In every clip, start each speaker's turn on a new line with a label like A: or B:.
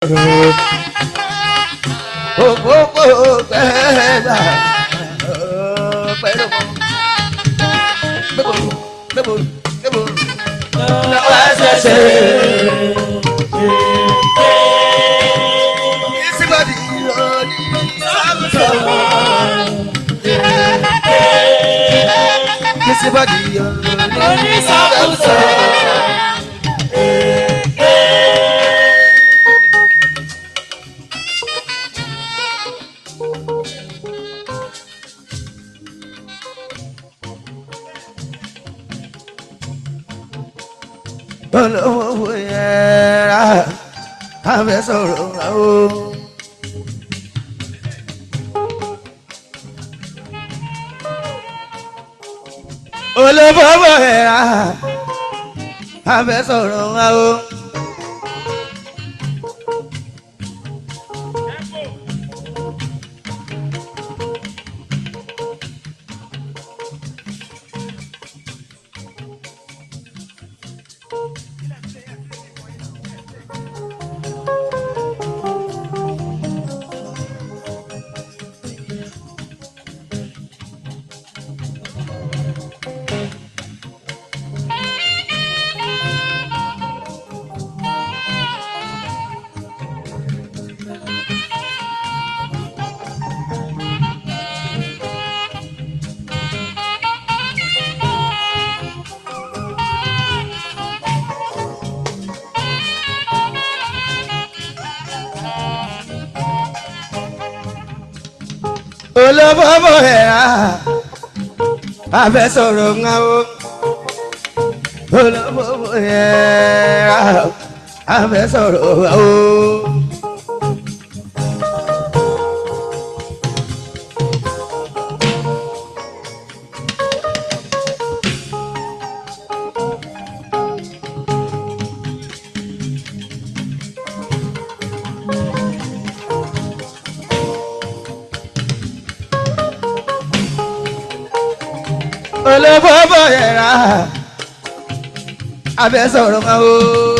A: òpópó gbẹ́gbà pẹ̀lú gbẹ́bọ̀rù gbẹ́bọ̀rù gbẹ́bọ̀rù lọ́wọ́ ṣẹ̀ṣẹ̀. ìsìnkọ́dì lórí sábùsọ̀. ìsìnkọ́dì lórí sábùsọ̀. olówó yẹra abẹ sọ̀rọ̀ o. olówó yẹra abẹ sọ̀rọ̀ o. olówó yẹra abẹ sọ̀rọ̀ ńláwó olówó yẹra abẹ sọ̀rọ̀ ńláwó. olówó yẹra abẹ sọ̀rọ̀ ńláwó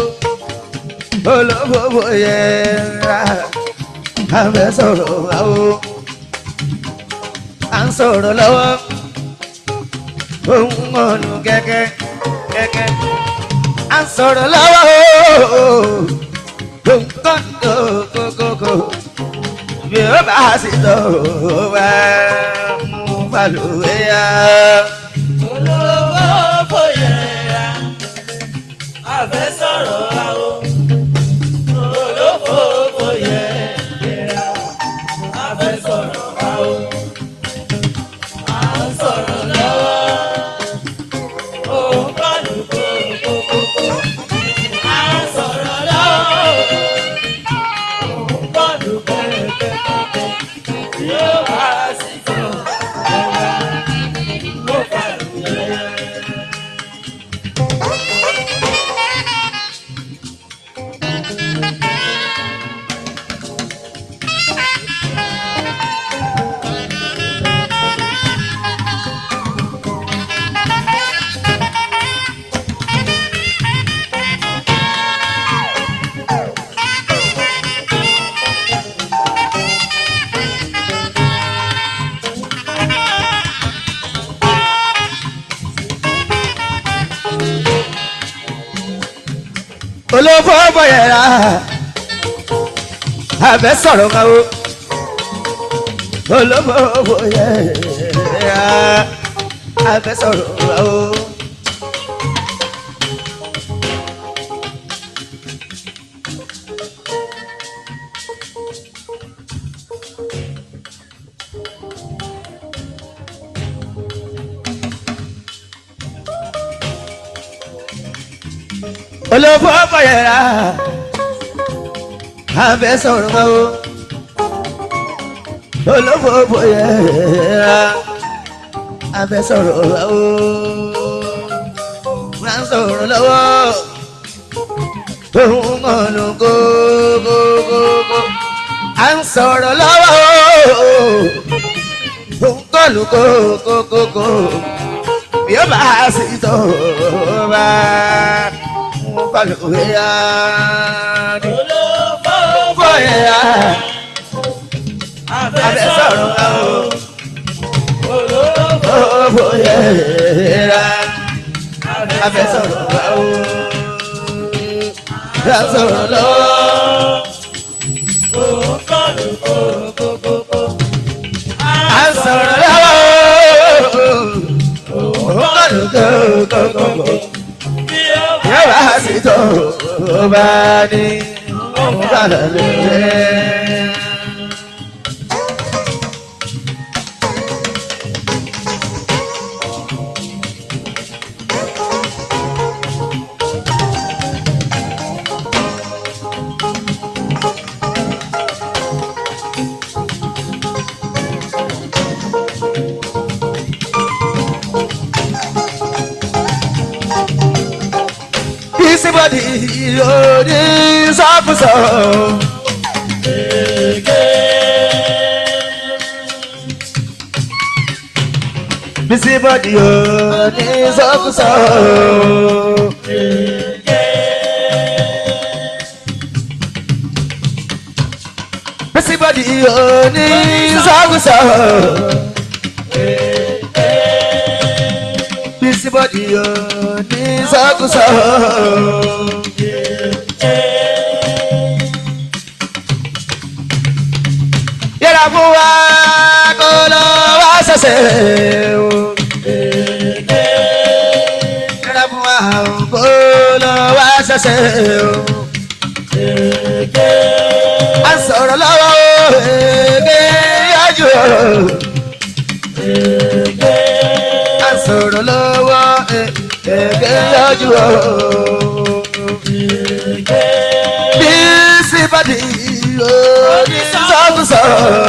A: olówó yẹra abẹ sọ̀rọ̀ ńláwó à ń sọ̀rọ̀ lọ́wọ́ ohun ọ̀nù kẹ́kẹ́ kẹ́kẹ́ à ń sọ̀rọ̀ lọ́wọ́ ohun kan kókókó bí ó bá sì tó wá mú balùwẹ̀ yá.
B: olówó fòyẹ̀ra àfẹ́ sọ̀rọ̀ àwọ̀ olówó fòyẹ̀ra àfẹ́ sọ̀rọ̀ àwọ̀ à ń sọ̀rọ̀ lọ́wọ́ òun kọ́lù kókókókó à ń sọ̀rọ̀ lọ́wọ́ òun kọ́lù kẹ́kẹ́kẹ́kẹ́ yóò wá sí tó ẹ̀rọ ló fà lóyè.
A: olówó bọ̀yẹ̀rà abẹ sọ̀rọ̀ kan o olówó bọ̀yẹ̀rà abẹ sọ̀rọ̀ kan o. olówó bọ̀yẹ̀rà abẹ sọ̀rọ̀ kan o olówó bọ̀yẹ̀rà abẹ sọ̀rọ̀ kan o wọ́n sọ̀rọ̀ lọ́wọ́ ohun mọ̀nù kókókókó à ń sọ̀rọ̀ lọ́wọ́ ohun kọlù kókókókó bí ó bá sì tó bá mo bá lò wé yá.
B: olówó
A: fẹ́ sọ̀rọ̀ lọ́wọ́. Fẹ́ sọ̀rọ̀ lọ́wọ́.
B: òun kọlù kókókókó.
A: À ń sọ̀rọ̀ lọ́wọ́. Ó kọ̀dù kókókókó.
B: bí ó bá
A: Yóò bá sí tó ó bá ní òun kọ̀dù lóore. Bisibodi òní sọ́kùsọ̀. Bisibodi òní sọ́kùsọ̀. Bisibodi òní sọ́kùsọ̀. Bisibodi òní sọ́kùsọ̀. Yẹ́ra fún wa kó lọ wá ṣẹ̀ṣẹ̀ o. Yẹ́ra fún wa kó lọ wá ṣẹ̀ṣẹ̀ o. A ń sọ̀rọ̀ lọ́wọ́ o, èké yájú o. A ń sọ̀rọ̀ lọ́wọ́ èké yájú o. Bí sípàdé òní sọ́kùsọ̀.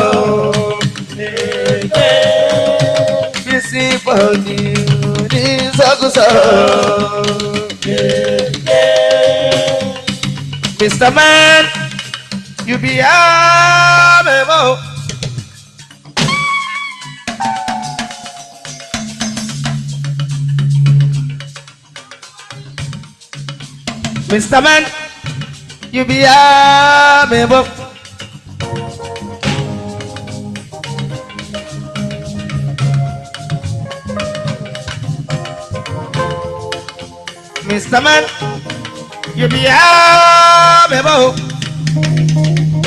A: Bí sípàdé òní sọ́kùsọ̀. Mr. Man, you be a memo. Mr. Man, you be a memo. Mr. Man, you be a memo.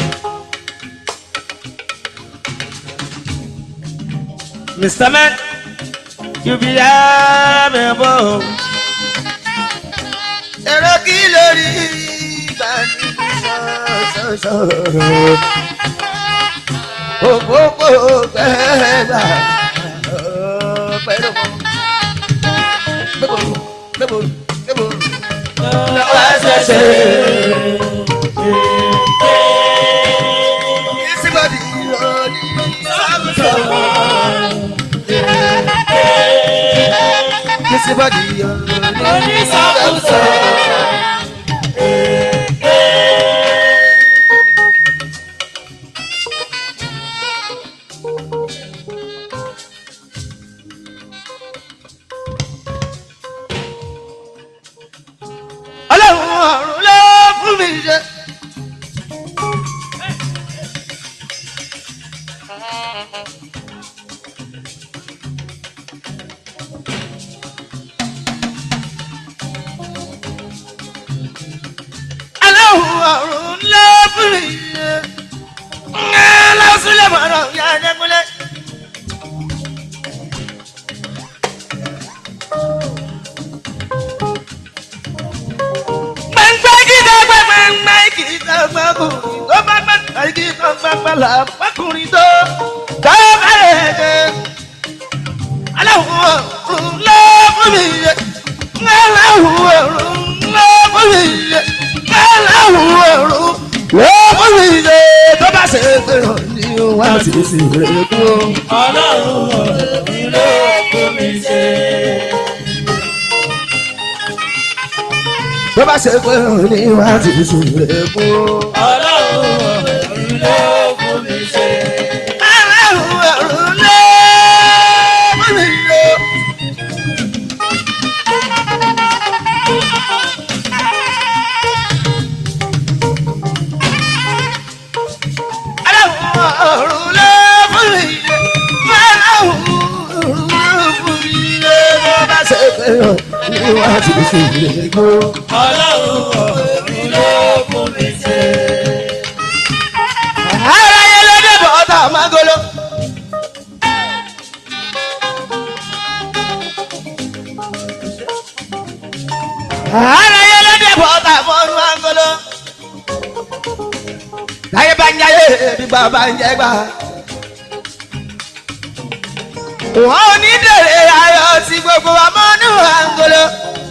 A: Mr. Man, you be a memo. Èrò kí lórí ìgbà ní sọ́sọ́sọ́. Òpópó gbẹ́gbà pẹ̀lú mọ́. Gbẹ́bòrò gbẹ́bòrò gbẹ́bòrò. Lọ́wọ́ ṣẹ̀ṣẹ̀. Ìsìnbọ̀dì lórí sọ́sọ́. Ìsìnbọ̀dì lórí sọ́sọ́. Ọlọ́run ọ̀run ló fún mi ṣe. Ọlọ́run ọ̀run ló fún mi ṣe. Ǹjẹ́ lọ́sùn lè mọ̀ràn ya Adékúnlé. Gbẹ̀ngbẹ́ gíga gbẹ̀gbẹ̀ngbẹ̀ gíga gbẹ̀kùnrin tó bá gbẹ̀gbẹ̀ gíga gbẹ̀gbẹ̀ là gbẹ̀kùnrin tó tó bá lè dé. Aláwọ̀ ọ̀run ló fún mi yẹ. Aláwọ̀ ọ̀run ló fún mi yẹ. Aláwọ̀ ọ̀run ló fún mi yẹ. Tó bá ṣe pé ràn ní wá sí sí rẹ̀ kú.
B: Ọlọ́run ọ̀run ló fún mi ṣe.
A: Tó bá ṣe pé ràn ní wá sí sí rẹ̀ kú.
B: Ọlọ́run ọ̀run ló fún mi ṣe.
A: Aláwọ̀ ọ̀run ló fún mi yẹ. ọ̀run ló fún mi yẹ. Aláwọ̀ ọ̀run ló fún mi yẹ. Bó bá ṣe pé ràn ní wá sí sí ìrègbò.
B: ọlọ́run ọ̀run ló fún mi ṣe.
A: ara yẹn ló dé bọ́tà magolo. ara yẹn ló dé bọ́tà mọ́nú magolo. láyé bá ń jayé gbígbà bá ń jẹ gbà. wọ́n ò ní dèrè ayọ̀ sí gbogbo wa mọ́nú magolo.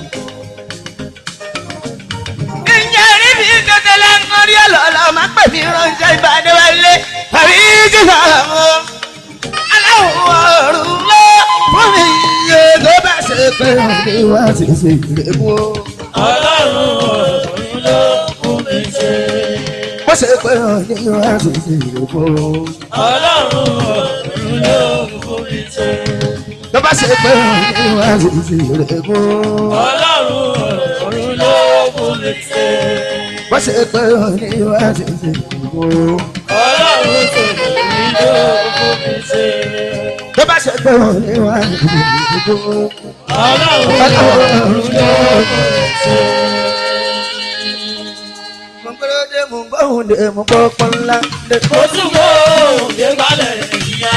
A: ìyẹn rí mi kékeré ń kọrí ọlọ́lọ́ máa pè mí ránṣẹ́ ìbàdí wálé àbí jíjà wọn. aláwọ̀ ọ̀run ló fún mi iye tó bá ṣe pé òní wá sí sí ìrèmú.
B: ọlọ́run ọ̀run ló fún mi ṣe.
A: bó ṣe pé òní wá sí sí ìrèmú.
B: ọlọ́run ọ̀run ló fún mi ṣe.
A: tó bá ṣe pé òní wá sí sí ìrèmú.
B: ọlọ́run ọ̀run ló fún mi ṣe.
A: bó ṣe pé òní wá sí sí ìrèmú.
B: ọlọ́run tòun ló fún mi ṣe.
A: tó bá ṣe pé òní wá sí sí ìrèmú.
B: ọlọ́run ọ̀run ló fún mi ṣe.
A: mo gbọ́dọ̀ dé mo gbọ́hùn dé mo gbọ́ pọ́nlá dé.
B: mo tún kó òde balẹ̀ ìyá.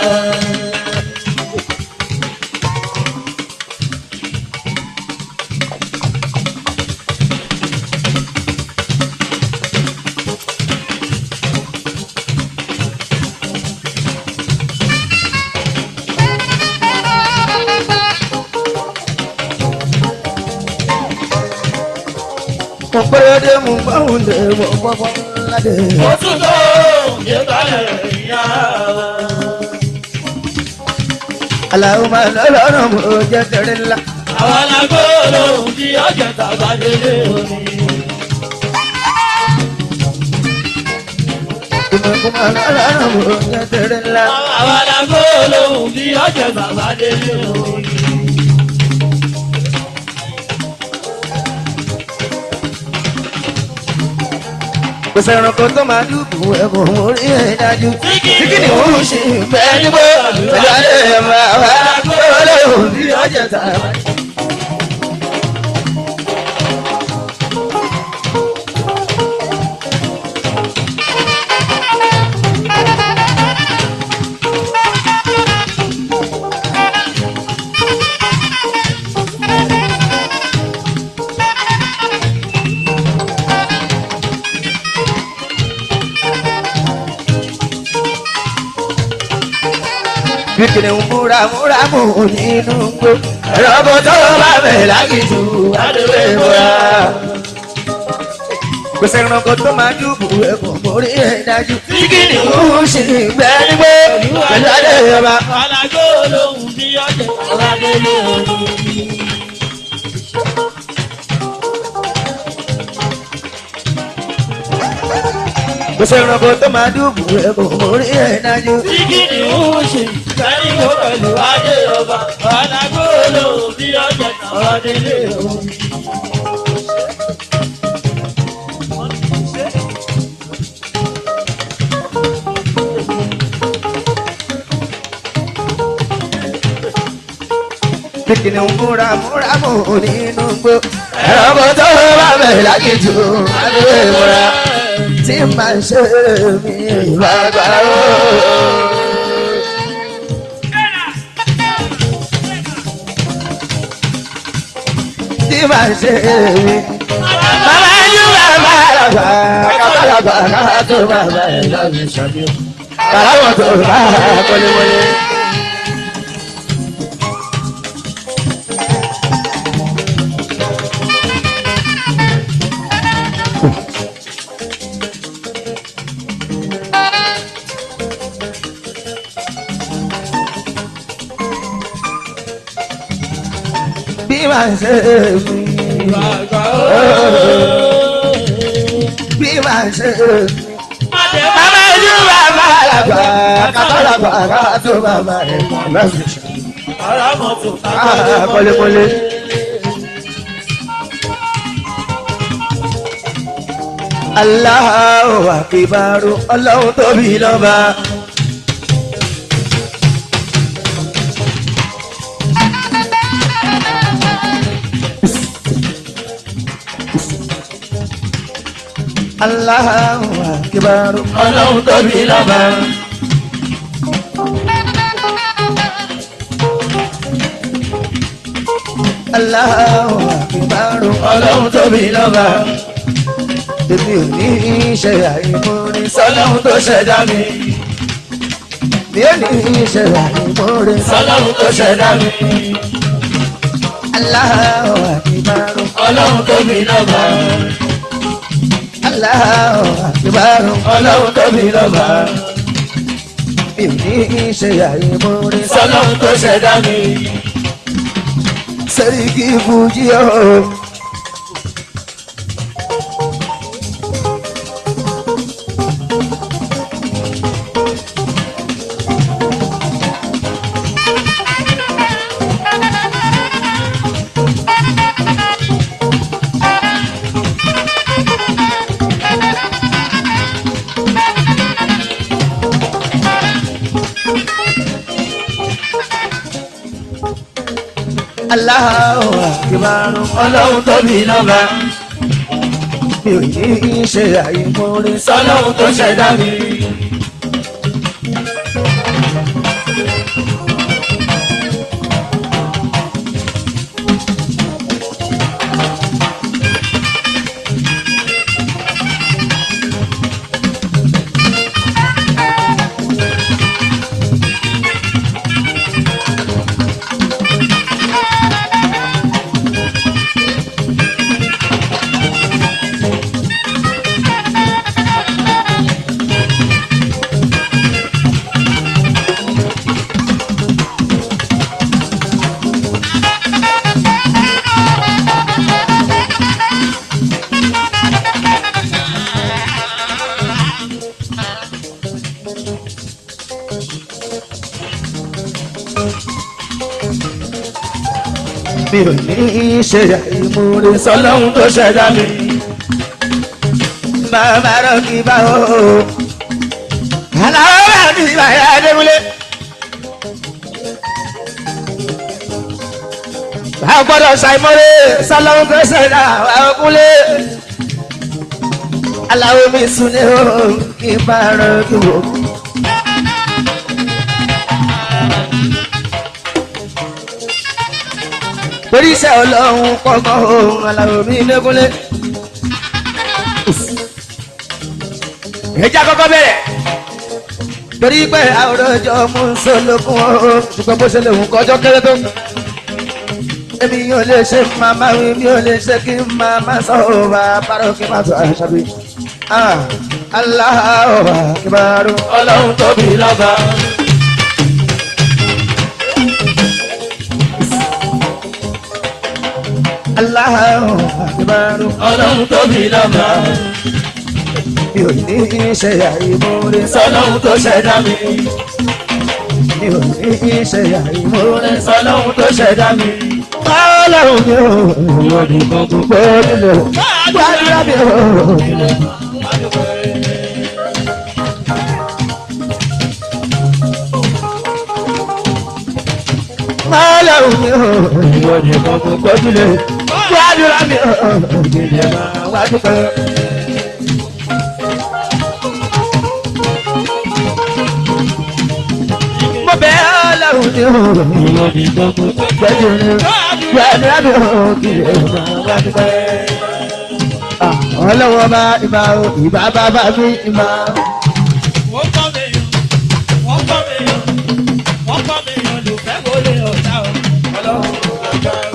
A: mo gbọ́dọ̀ dé mo gbọ́hùn dé mo gbọ́ pọ́nlá dé.
B: mo tún kó òde balẹ̀ ìyá.
A: aláwo máa lọ́lọ́rọ̀ mo jẹ́ tẹ̀rẹ̀ ńlá.
B: àwọn alágbóòlò tí ọjà tàbá délé omi.
A: ìmọ̀kú máa lọ́lọ́rọ̀ mo jẹ́ tẹ̀rẹ̀ ńlá.
B: àwọn alágbóòlò tí ọjà tàbá délé omi.
A: kò sẹ́ranko tó máa dúkù ẹ̀kọ́ orí ẹ̀ dájú.
B: Kíkì
A: kíkì ni òun ṣe bẹ́ẹ̀ níbo pẹ̀lú alẹ́ ẹ̀ máa wá lọ́lọ́rọ̀ bí ọjà tà. kíkì ni òun múra múra mú nínú gbó. ẹ̀rọ tó bá bẹ̀ lágìjù adúlé múra. kò sẹ́ranko tó máa dúkù ẹ̀kọ́ orí ẹ̀ dájú. kíkì ni òun ṣe bẹ́ẹ̀ níbo pẹ̀lú alẹ́ ẹ̀ máa.
B: àwọn alágbóòlò tí ọjà tàbá délé omi.
A: kò sẹ́ranko tó máa dúkù ẹ̀kọ́ orí ẹ̀ dájú.
B: Kíkì ni ó ṣe ìgbàlíwò pẹ̀lú adé ọba. àwọn alágbóòlò tí ọjà tàbá délé omi.
A: kíkì ni òun múra múra mú nínú gbó. ẹ̀rọ tó bá bẹ̀ lágìjù adúlé múra. tí màá ṣe mí ìbàgbà ó. tí màá ṣe mí. Bàbá yóò bá bàbá kábàlàbà kábà tó bàbá ẹ̀ lọ́yẹ̀ ṣàbí. Bàbá wọn tó bá wọléwọlé. Bí màá ṣe mí.
B: Bàbá
A: Bí màá ṣe mí.
B: Adé
A: Bàbá yóò bá bàbá kábàlàbà kábà tó bàbá ẹ̀ lọ́yẹ̀ ṣàbí.
B: ara mọ́tò
A: Ah, kọ́lékọ́lé. Allahu akibaru ọlọ́run tóbi lọ́ba. Allahu Akbar.
B: ọlọ́run tóbi lọ́ba.
A: Allahu Akbar.
B: ọlọ́run tóbi lọ́ba.
A: Èmi ò ní ṣe àìmọ́re
B: sọlọ́run tó ṣẹ̀dá mi.
A: mi ò ní ṣe àìmọ́re
B: sọlọ́run tó ṣẹ̀dá mi.
A: Allahu Akbar.
B: ọlọ́run tóbi lọ́ba.
A: Allahu Akbar.
B: ọlọ́run tóbi lọ́ba.
A: Mi ò ní ṣe àìmọ́re
B: sọlọ́run tó ṣẹ̀dá mi.
A: Sẹ́ríkì Fújì ọ̀hún. Allahu Akbar.
B: ọlọ́run tóbi lọ́ba.
A: Mi ò ní ṣe àìmọ́re
B: sọlọ́run tó ṣẹ̀dá mi.
A: mi ò ní ṣe àìmọ́re
B: sọlọ́run tó ṣẹ̀dá mi.
A: bàbá rọ̀ kí bá o. Aláwọ̀ bá ti bá yá Adémúlé. Bá a gbọ́dọ̀ ṣàìmọ́re sọlọ́run tó ṣẹ̀dá wà ó kúlé. Aláwọ̀ mi sùn ní o kí bá rọ̀ kí wò. torí iṣẹ́ ọlọ́run kọ́kọ́ ohun aláwọ̀ mi lẹ́kúnlé. ẹja kọ́kọ́ bẹ̀rẹ̀ torí pé àwòrán ọjọ́ mú sólókun o ṣùgbọ́n bó ṣe lè hùn kọjọ́ kéré tó. èmi yóò lè ṣe màmá wí mi ò lè ṣe kí màmá sọ ọ́ bá parọ́ kí má tó àṣà bí. Allahu Akbar.
B: ọlọ́run tóbi lọ́ba.
A: Allahu Akbar.
B: ọlọ́run tóbi lọ́ba.
A: mi ò ní ṣe àìmọ́re
B: sọlọ́run tó ṣẹ̀dá mi.
A: mi ò ní ṣe àìmọ́re
B: sọlọ́run tó ṣẹ̀dá mi.
A: Ọlọ́run mi ò ìwọ nìkan gbogbo nílò gbàdúrà mi ò. Ọlọ́run mi ò ìwọ nìkan gbogbo nílò gbàdúrà mi ò. Ìdílé máa wá dúpẹ́. Mo bẹ̀ Ọlọ́run mi ò ìwọ nìkan gbogbo nílò gbàdúrà mi ò. Ìdílé máa wá dúpẹ́. Ọlọ́wọ́ bá ìbá o, ìbá bàbá mi ìbá.
B: wọ́n kọ́ mi yàn wọ́n kọ́ mi yàn wọ́n kọ́ mi yàn ló fẹ́ wọlé ọ̀tá o ọlọ́run ló gbàgbá o.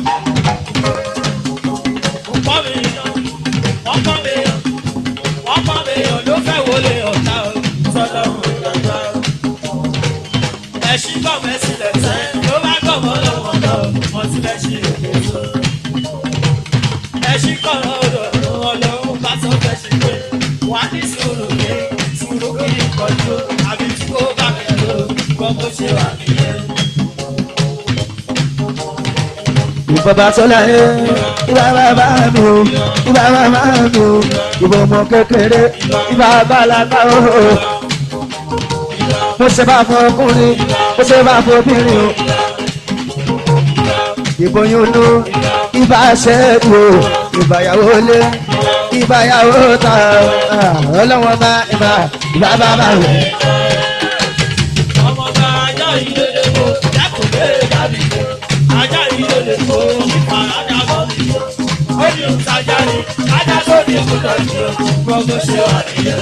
B: wọ́n kọ́ mi yàn wọ́n kọ́ mi yàn wọ́n kọ́ mi yàn ló fẹ́ wọlé ọ̀tá o sọlọ́run ló gbàgbá o. ẹṣin kọ́ mẹ́sì lẹ́sẹ̀ ló bá gbọ́ mọ́ lọ́wọ́ náà wọ́n ti lẹ́sìn èké tó. ẹṣin kọ́ ọ̀rọ̀ ọlọ́run bá sọ fẹ́ ṣe pé wà á ní sùúrù ní sùúrù kí n kọjú àbí tí kò bá mi lò gbọ́ bó ṣe wà nìyẹn.
A: Ìbọ̀bà sọ́lá ẹ̀ ìbá bàbá mi o, ìbá màmá mi o, ìbọn ọmọ kékeré, ìbá bàlágà o. Mo ṣe bá fún ọkùnrin, mo ṣe bá fún obìnrin o. Ìbọn yóò lo ìbá ṣẹ́gun o, ìbáyàwó lé, ìbáyàwó tán ọlọ́wọ́n bá ìbá ìbá bá bá rẹ̀.
B: ọmọ bá ajá ìdílé kó dákun lé dàbí kó ajá ìdílé kó nípa ajá bọ́ mi kó ó ní ìtajà ni ajá tó ní ìkúta jù ú gbogbo ṣe wà nìyẹn.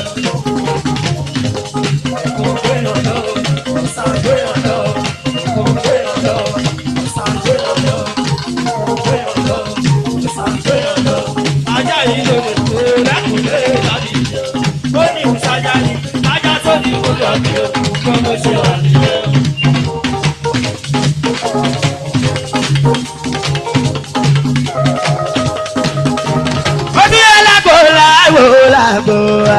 B: kò gbé yàn lọ kò sàgbé yàn lọ kò gbé yàn lọ kò sàgbé yàn lọ kò gbé yàn lọ kò sàgbé yàn lọ ajá ìdílé kó dákun lé dàbí kó ó ní ìtajà ni ajá tó ní ìkúta jù ú gbogbo ṣe wà nìyẹn.
A: ó ní alágbó lágbó lágbó wá.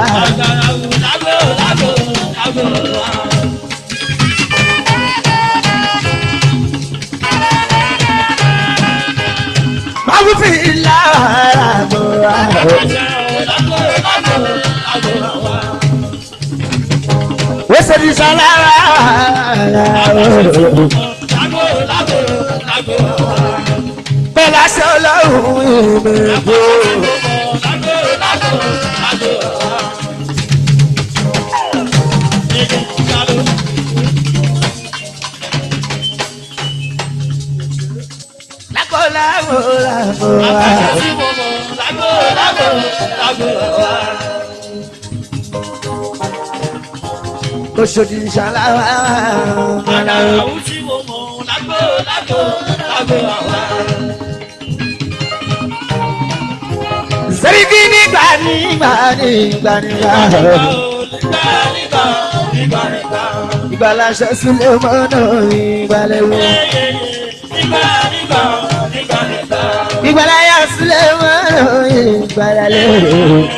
A: máa wí fi lágbó wá. ó ṣe ní sálára. bẹ́ẹ̀ aṣọ ọlọ́run ìmẹ̀kọ́. lágbó lágbó lágbó wá. Oṣòdì ṣàlàwà. Sẹ́ríkì nígbà nígbà nígbà nígbà. Ìgbàlaṣẹ sílé mọ́nà ìgbàlẹ̀wò. Ìgbàláyà sílé mọ́nà ìgbàlẹ̀wò.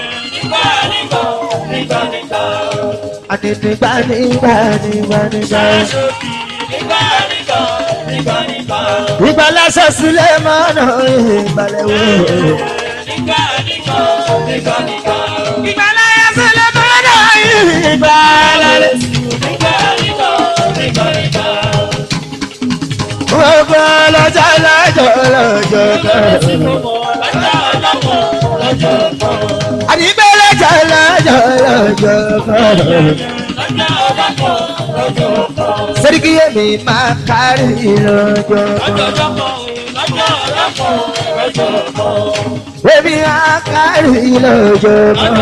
A: Àti nígbà nígbà nígbà nígbà. Ìgbàlaṣẹ sílé mọ́nà ìgbàlẹ̀wò. Ìgbàláyà sílé mọ́nà ìgbàlẹ̀wò. Gbogbo lọ́jọ́ lọ́jọ́ lọ́jọ́ kan. Àdìgbẹ́ lọ́jọ́ lọ́jọ́ lọ́jọ́ kan. Sẹ́ríkì èmi máa kárí lọ́jọ́ kan. Èmi máa kárí lọ́jọ́ kan.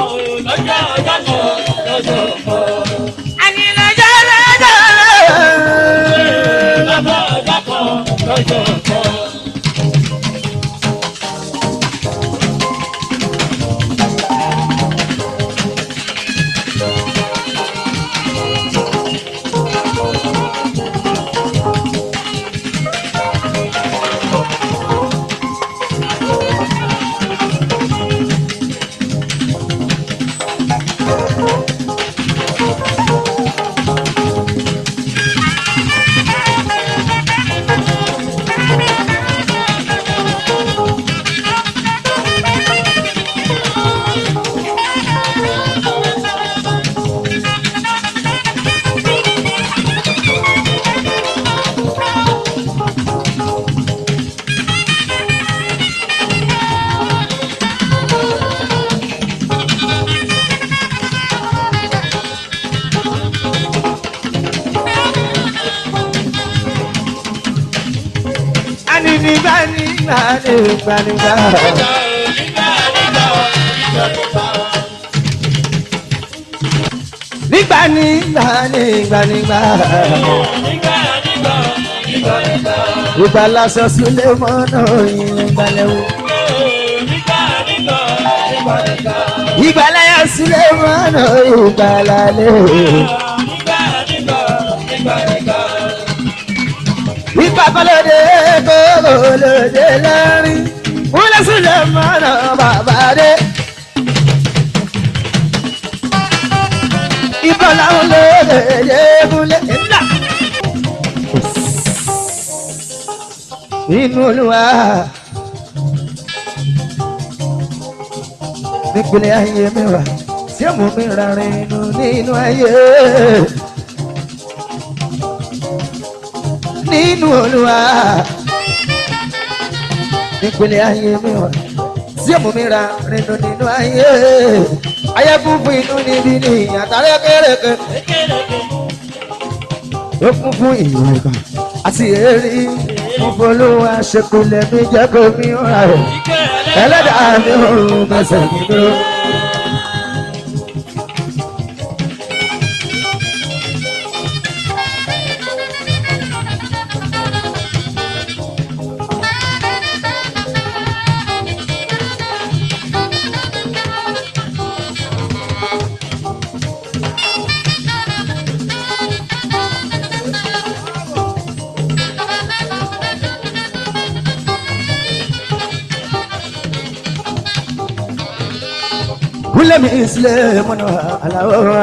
A: Àní lọ́jọ́ lọ́jọ́ lọ́jọ́. Àní nígbà nígbà nígbà nígbà. Nígbà nígbà nígbà nígbà. Ìgbà lásọ sílé mọ́nà ìgbàlẹ̀wò. Ìgbà láyà sílé mọ́nà ìgbàlálẹ̀. Ìgbà kọ́lódé kọ́lódé lẹ́rìn. Wúlẹ̀ sílé mọ́nà bàbá dé. Ìbọn làwọn lóde yéégúnlé ńlá. Nínú olúwa. Nípínlẹ̀ ayé mi wà, tí ó mú mi rárẹ̀ inú nínú ayé. Nínú olúwa. Nípínlẹ̀ ayé mi wà, tí tí èmú mi ra rìnnú nínú ayé ayé fúnfún inú níbi ní àtàrẹ kéréke ó kún fún ìwà ìgbà àti èrè mo folówó aṣèkúlẹ̀ mi jẹ́ kó mi rà rẹ̀ ẹlẹ́dàá mi ò mẹsẹ̀ mi dúró. Wúlẹ̀mí ìsìlẹ̀ mọ́nà aláwọ̀ wa.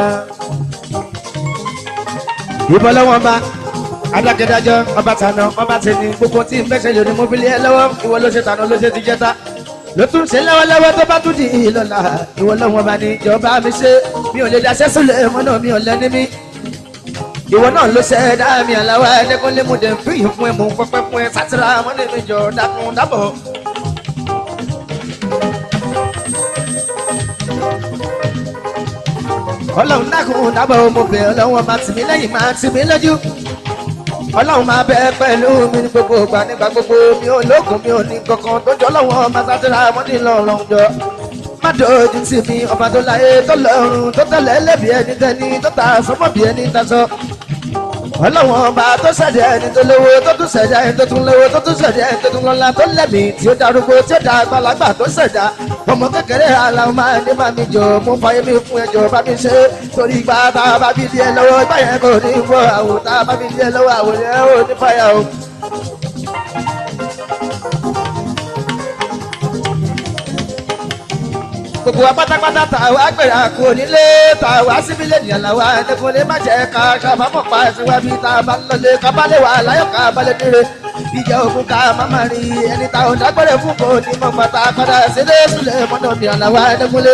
A: Ìbọn lọ́wọ́ bá adákẹ́dájọ́ ọba tànà ọba tẹ̀lé gbogbo tí ń fẹ́sẹ̀ lónìí mo fi lé ẹ lọ́wọ́ ìwọ ló ṣe tànà ló ṣe ti jẹ́ta. Ló tún ṣe lọ́wọ́lọ́wọ́ tó bá tún di ìlọ́la ìwọ lọ́wọ́ bá ní ìjọba mi ṣe mi ò lè daṣẹ́ sílẹ̀ mọ́nà mi ò lẹ́ni mi. Ìwọ náà ló ṣe dá mi àláwọ̀ ẹ̀ẹ́dẹ́gbọ́n lé mo dẹ̀ fi yìí fún ẹ mò ń pẹ́pẹ́ fún ẹ sátìrà mọ́nà mi jọ dákun dábọ̀. ọlọ́run dákun dábọ̀ mo bẹ̀ ọlọ́run ọba tì mí lẹ́yìn máa tì mí lójú ọlọ́run máa bẹ pẹ̀lú mi ní gbogbo ìgbà nígbà gbogbo mi ò lóògùn mi ò ní kankan tó jọ ọlọ́run ọba sátẹ́ra mọ́tì lọ́rùn jọ má dojú tì mí ọba tó láyé tó lọ́rùn tó tẹ̀lé lẹ́bi ẹni tẹ́ni tó ta sọ́mọ́ bí ẹni tasọ́ ọlọ́run ọba tó ṣẹ̀dá ẹni tó lówó tó tún ṣẹ̀dá ẹni tó tún lówó tó tún ṣẹ̀dá ẹni tó tún lọ́lá tó lẹ́mí tí ó darúgbó tí ó da àgbàlagbà tó ṣẹ̀dá ọmọ kékeré aláwọ̀ máa ní bá mi jọ mú fàyè mi fún ẹjọ́ bá mi ṣe torí ìgbà tá a bá bí díẹ̀ lọ́wọ́ ìgbà yẹn kò ní fọ́ àwọn tá a bá bí díẹ̀ lọ́wọ́ àwọn yẹn ò ní fàyà o. gbogbo wa pátápátá tá a wá gbèrà kú onílé tá a wá síbí lè nìyàn làwa ẹnìkúnlé má jẹ́ ká kábàámọ̀ pa ẹ̀sìn wá bí tá a bá ń lọlé ká bá lè wà láyọ̀ ká bá lè dire ìjà òkun ká má má rí ẹni tá ò dágbére fún kò ní mọ̀ pátá padà sílé sílẹ̀ mọ́nà nìyàn làwa ẹnìkúnlé.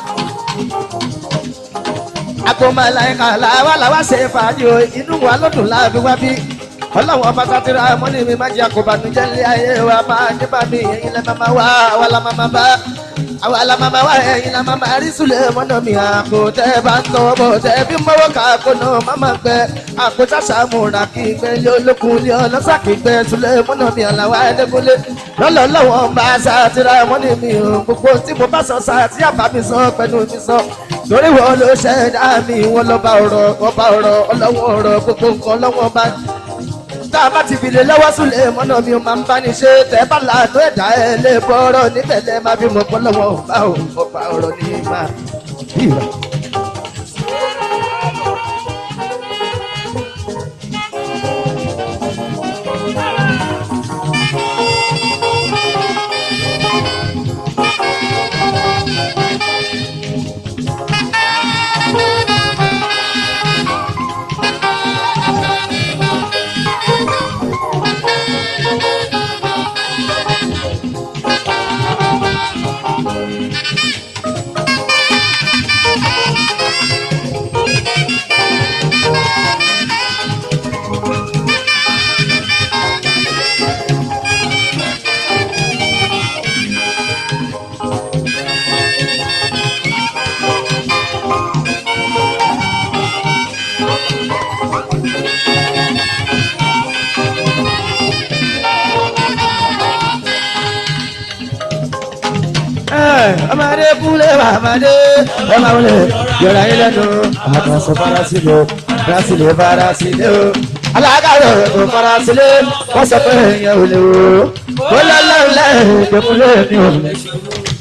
A: àpòmọ̀ láyìíká làwa làwa ṣe fàájì o inú wa lọ́dún láàbí wá bí ọlọ́run ọba sátira mọ́ni mi má jẹ́ àkóbánújẹ́ ńlẹ̀ ayé wa máa ní bá mi ẹ̀yin lẹ́ máa wá àwa la máa bá àwa la máa wá ẹ̀yin la máa rí sùlẹ̀ mọ́nà mi àpò tẹ́ bá ń tọwọ́ bọ̀ tẹ́ bí mọ́wọ́ ká kó náà má máa gbẹ àpò sàṣà múra kí gbẹ lé olókun lé ọlọ́sà kí gbẹ sùlẹ̀ mọ́nà mi àlàwà ẹ̀dẹ́gbọ́lé lọ́lọ́ lọ́wọ́ ń bá sátira mọ́ni mi ò gbogbo tí mo bá sọ sàtí àbá mi sọ pẹ̀lú mi sọ torí wọn ló ṣẹ̀dá mi wọn lọ́ba ọ̀rọ̀ ọba ọ̀rọ̀ ọlọ́wọ́ ọ̀rọ̀ gbogbo nǹkan lọ́wọ́ bá tá a bá ti fìlè lọ́wọ́ súnlẹ̀ mọ́nà mi ò máa ń bá ní ṣe tẹ́ bá làánú ẹ̀dá ẹ̀ lè bọ́rọ̀ níbẹ̀ lẹ́ máa fi mọ̀ pọ́ lọ́wọ́ ọba ò ọba ọ̀rọ̀ ní máa bíra. ọmọdé kúlẹ̀ bàmàdé ọmọ wọlé yọ̀rọ̀ ayé lẹ́nu àkànṣe farasílẹ̀ farasílẹ̀ farasílẹ̀ o alágàrọ̀ tó farasílẹ̀ wọ́n sọ pé èèyàn ò lè wò ó lọ́lọ́lẹ́ ìdẹ́kúlẹ̀ mi ò lè ṣe.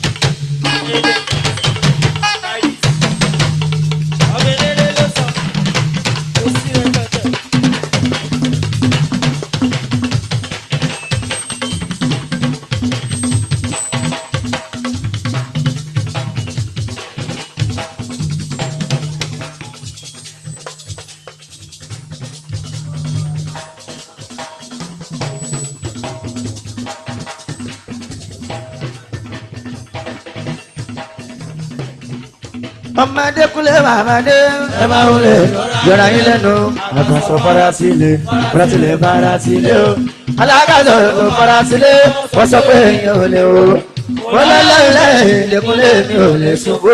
A: ọmọdé kúlẹ̀ bàmàdé ẹ máa ń lè yọra yín lẹ́nu àkànṣe farasílẹ̀ farasílẹ̀ farasílẹ̀ o alágàdo tó farasílẹ̀ wọ́n sọ pé èèyàn ò lè o mo lọ́lọ́lẹ́ lẹ́kúnlé mi ò lè ṣubú.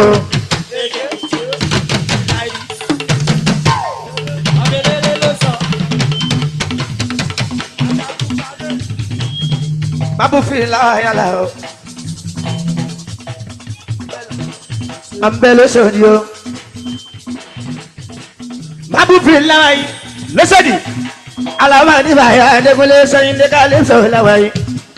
A: Babu fi la ya la o. Ambele sodi o. Babu fi la wa yi. Lọ́sọ̀dì. Alaba ni bàyà Adékúnlé sẹ́yìn dé ká lè sọ̀rọ̀ la wa yi.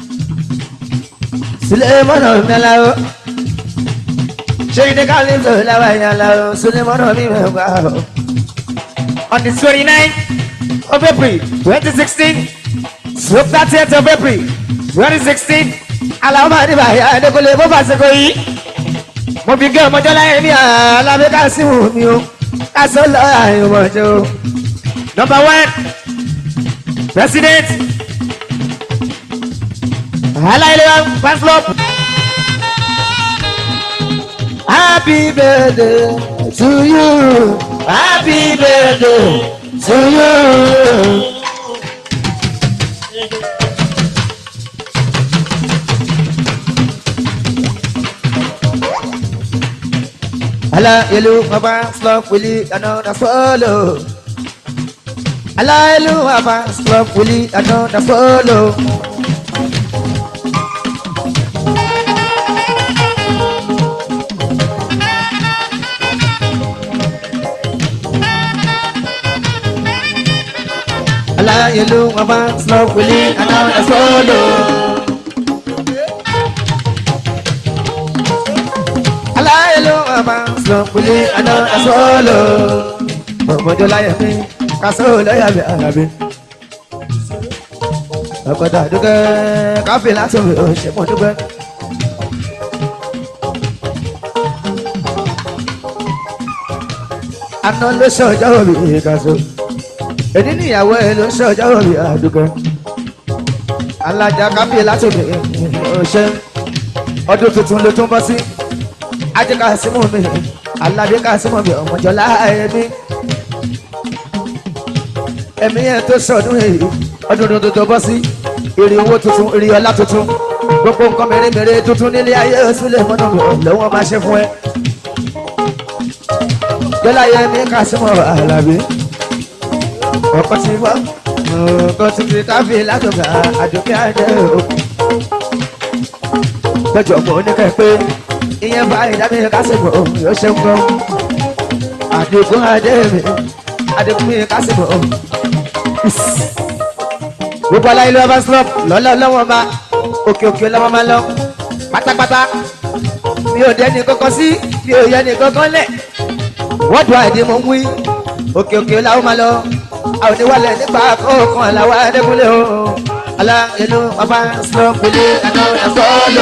A: Sílẹ̀ mọ́nà mẹ́la o. Sẹ́yìn dé ká lè sọ̀rọ̀ la wa yi ala o. Sílẹ̀ mọ́nà mi mẹ́ gbà o. On the twenty-nine of April twenty sixteen. Stroke thirtieth of April twenty sixteen aláwọ̀ àdìbà Adékúnlé bó bá ṣèkò yìí mo fi gé ọmọjọ́ láyé ní alábẹ́ kásímù mi o kásán lọ àìmọ̀jọ́ o. number one president aláìlera pastor happy birthday to you happy birthday to you. Ala ilu apa slop wili ano na solo. Ala ilu apa slop wili ano na solo. Ala ilu apa slop wili ano na solo. aláìlú ọmọ sọ̀kùnlé àná àsọ̀lọ̀ ọmọdé láyé mi kásó lọ́yà mi àràbí. ọ̀pọ̀tà dúkẹ́ káfí láti mi ò ṣe mọ̀ dúpẹ́. àná ló ṣe ọjọ́ òbí kásó èdè níyàwó ẹ ló ṣe ọjọ́ òbí àdúkẹ́. alájà káfí láti mi ò ṣe ọdún tuntun ló tún bọ́ sí ajé ká símú mi aládé ká símú mi ọmọjọlá ẹmí ẹmí yẹn tó sọdún èyí ọdún tuntun tó bọ́ sí èrè owó tuntun èrè ọlá tuntun gbogbo nǹkan mèremère tuntun nílé ayé sílẹ̀ mọ́nà mi lọ́wọ́ máa ṣe fún ẹ. jọlá yẹmí ká símú alábí ọkọ tí wọ́n ọkọ tí kìí káfí látọ̀gà àdókè àjẹ́ o. gbẹ́jọ̀ mọ́ oníkẹ́ pé ìyẹn bá ìdábí kásìmọ̀ yóò ṣe ń gbọ́. àdìgún adémi àdìgún kásìmọ̀. gbogbo aláyé ló bá slop lọ́lọ́ lọ́wọ́ ma òkè òkè lọ́wọ́ ma lọ pátápátá mi ò dẹ́ni kankan sí mi ò yẹ ní kankan lẹ̀ wọ́n dùn àìdí mo ń wí òkè òkè làwọn ma lọ àwọn oníwàlẹ̀ nípa kọ̀ọ̀kan làwọn adékúnlé o aláyé ló bá slop pélé àná ẹ̀fọ́ lò.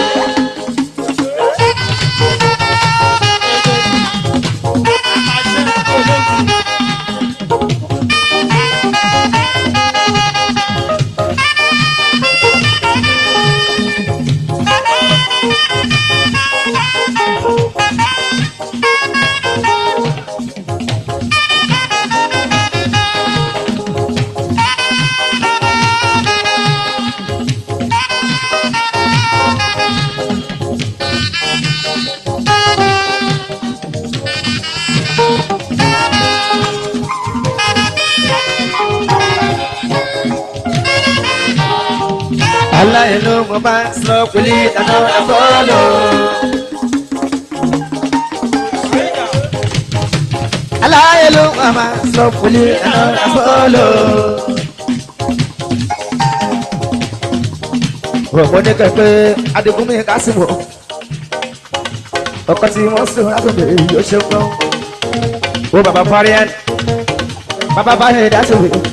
A: aláìlú mo bá sọ pẹ̀lú ìdáná ẹ̀fọ́lọ́. aláìlú mo bá sọ pẹ̀lú ìdáná ẹ̀fọ́lọ́. ọ̀pọ̀ ní kẹ̀kẹ́ adigunmi kásìmọ̀ ọkọ̀ tí wọ́n sọ látọ̀dọ̀ èyí ó ṣe ń gbọ́. ó bàbá farian bàbá báyìí dá sí wèé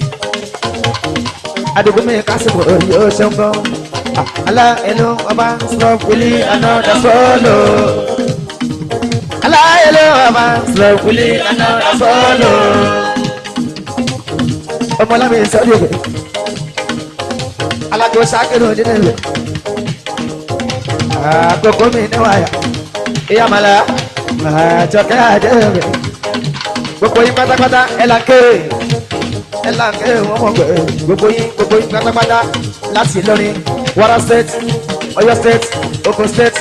A: adigunmi kásìkò yóò ṣe ń bọ́. Alá ẹnu ọba sọ wílí anọ́dà sọ́ọ̀lù. Alá ẹnu ọba sọ wílí anọ́dà sọ́ọ̀lù. Ọmọlámi sọ́dí òkè. Alájọ sákèrò nínú ìlú. Àkókò mi níwáyà. Ìyá màlá. Àjọkẹ́ àjẹ́ Gbogbo yín pátápátá ẹ̀ là ń kéwèé ẹ là ń kẹ́ wọ́n mọ̀ pé gbogbo yín gbogbo yín pátápátá láti Ìlọrin Kwara state Ọ̀yọ́ state Oko State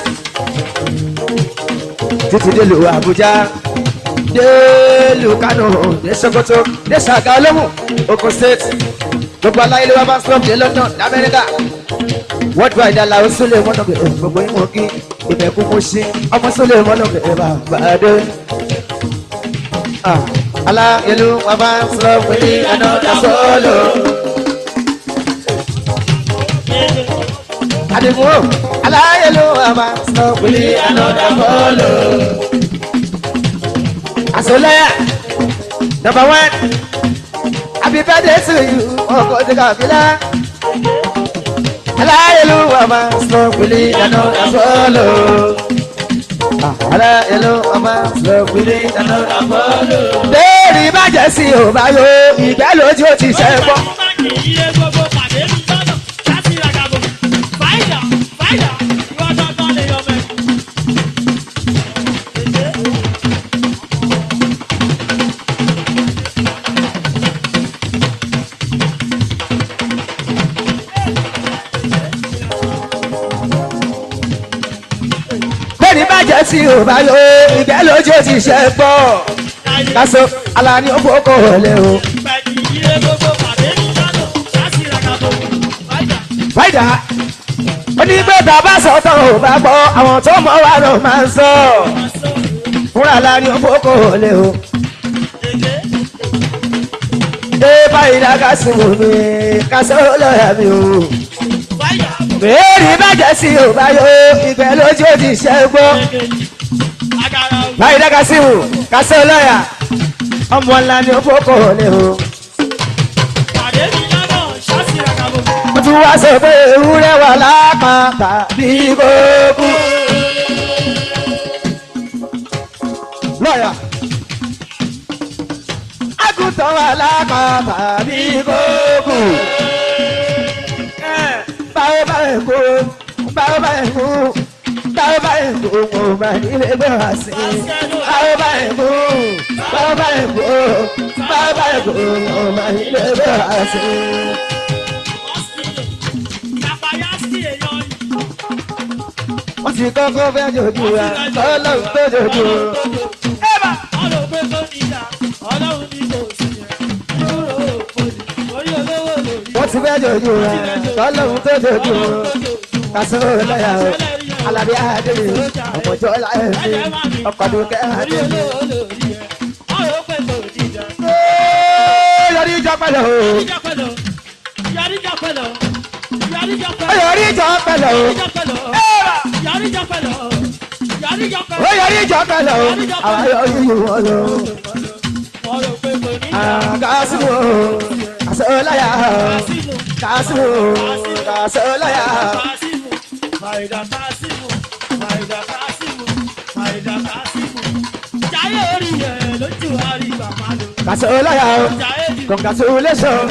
A: títí dé lu Abuja délùú Kano dé Sokoto dé Ṣàgá Olómù Oko State gbogbo aláyé ló wá bá slum dé London lamẹ́ríkà worldwide ala o súnlẹ̀ mọ́nà bẹ̀rẹ̀ gbogbo yín mọ̀ kí ìbẹ̀kú mo ṣe ọmọ súnlẹ̀ mọ́nà bẹ̀rẹ̀ bàbá dé. aláyẹlú wọn bá slum pé ní ẹ̀nà dasọ́ọ̀lù. àdìgún o aláyẹlú wọn bá slum pé ní ẹ̀nà dasọ́ọ̀lù. àsọlẹ́yà number one happy birthday to you ọkọ̀ tí kàbílá aláyẹlúwà máa sọ pèlè ìdáná àfọlọ. aláyẹlúwà máa sọ pèlè ìdáná àfọlọ. béèrè bàjẹ́ sí ò bá yọ ìgbẹ́ lójú ó ti ṣẹ́ gbọ́. béèrè bàjẹ́ sí ò bá yọ ìgbẹ́ lójú ó ti ṣẹ́ gbọ́. kásò alani ó fọkọ̀ wọlé o. fàyidà onígbèta bá sọ tán ò bá gbọ́ àwọn tó mọ̀ wá ló máa ń sọ. fúnra alani ó fọkọ̀ wọlé o. dé fàyidà kásìmù mi kásò lọ́yà mi o. béèrè bàjẹ́ sí ò bá yọ ìgbẹ́ lójú ó ti ṣẹ́ gbọ́. fàyidà kásìmù kásò lọ́yà ọmọ ńlá ni ó fọkọ̀ wọlé o. mo tún wá sọ pé ewúrẹ́ wà lápá tàbí kókó. lọ́yà àgùntàn wà lápá tàbí kókó. báwo báyìí kó báwo báyìí kó báwo báyìí kó mo máa nílé gbé wá sí i. báwo báyìí kó báwo báyìí kó báwo báyìí kó mo máa nílé gbé wá sí i. wọ́n ti kọ́kọ́ fẹ́ jòjú wa ọlọ́run tó jòjú. wọ́n ti fẹ́ jòjú wa ọlọ́run tó jòjú. kásó lọ́yà o alábí àdéhùn ọmọjọ́ láyé mi ọkọ̀ dúkẹ́ àdéhùn. yọrí ìjọ pẹ̀lú o yọrí ìjọ pẹ̀lú o. ó yọrí ìjọ pẹ̀lú o àwọn yọrí ìwọ̀n lọ. kásìmù kásìláyà kásìmù kásìláyà. kásìláyà congratulation.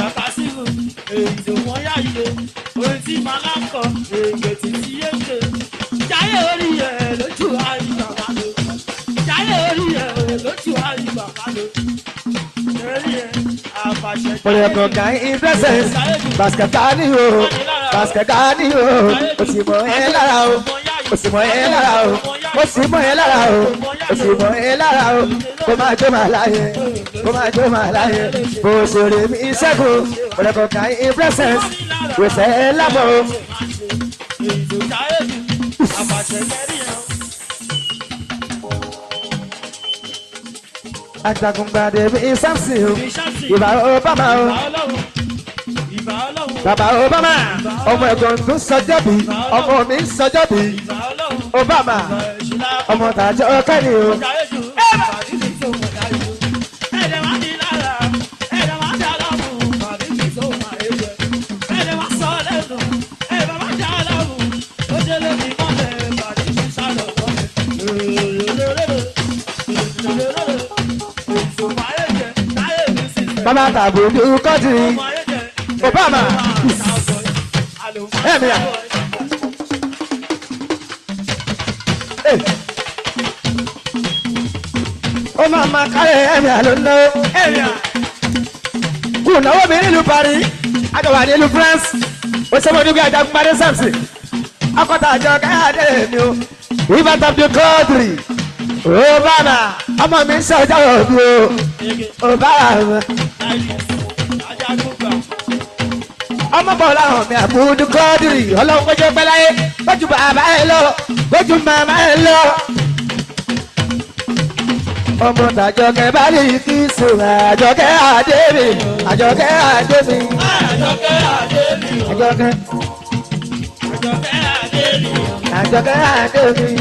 B: Orin tí màá kọ, èyí tí tí yé ṣe. Jáyé orí ẹ̀ lójú àrí bàbá lò. Jáyé orí ẹ̀ lójú àrí bàbá lò. Orí ẹ̀ àfàṣẹ.
A: Pọ̀lẹ̀ kọ̀ọ̀kan ìfẹsẹ̀ bàṣkẹ̀tà ni o bàṣkẹ̀tà ni o o sì mọ̀ ẹ́ lára o o sì mọ̀ ẹ́ lára o o sì mọ̀ ẹ́ lára o o sì mọ̀ ẹ́ lára o kó máa jó máa láyé kó máa jó máa láyé bó ṣòro mi ṣẹ́gun pọ̀lẹ̀ kọ̀ọ̀kan ìfẹsẹ̀ wẹ̀sẹ̀ lábọ̀ o. Ajagungbade mi Samson o ìbá Obama o bàbá Obama ọmọ ẹ̀gbọ́n tó sọjọ́ bí ọmọ mi ń sọjọ́ bí Obama ọmọ tàjọ kẹ́ni o. Bàbá tàbùdù kọ́tì Obama ẹ̀mí à. Ó máa ma kárẹ̀ ẹ̀mí à ló ná ẹ̀mí à. Kù náwó mi nílùú Paris, àgbàwà nílùú France, ó sọ́mọ́ nígbà Ajagunpadé Samson. akọ́tà àjọ káyọ̀dé mi o ìbátan abdul kọ́ọ̀dùrì obama ọmọ mi ń sọjọ́ òbí o obama ọmọ bọ̀ láwọn mi àbúdú kọ́ọ̀dùrì ọlọ́run kọjá pẹ́ láyé kójú bàbá ẹ lọ kójú màmá ẹ lọ. ọmọ tàjọkẹ́ bá lè kí sùn àjọkẹ́ àdébì àjọkẹ́ àdébì àjọkẹ́ àjọkẹ́ àdébì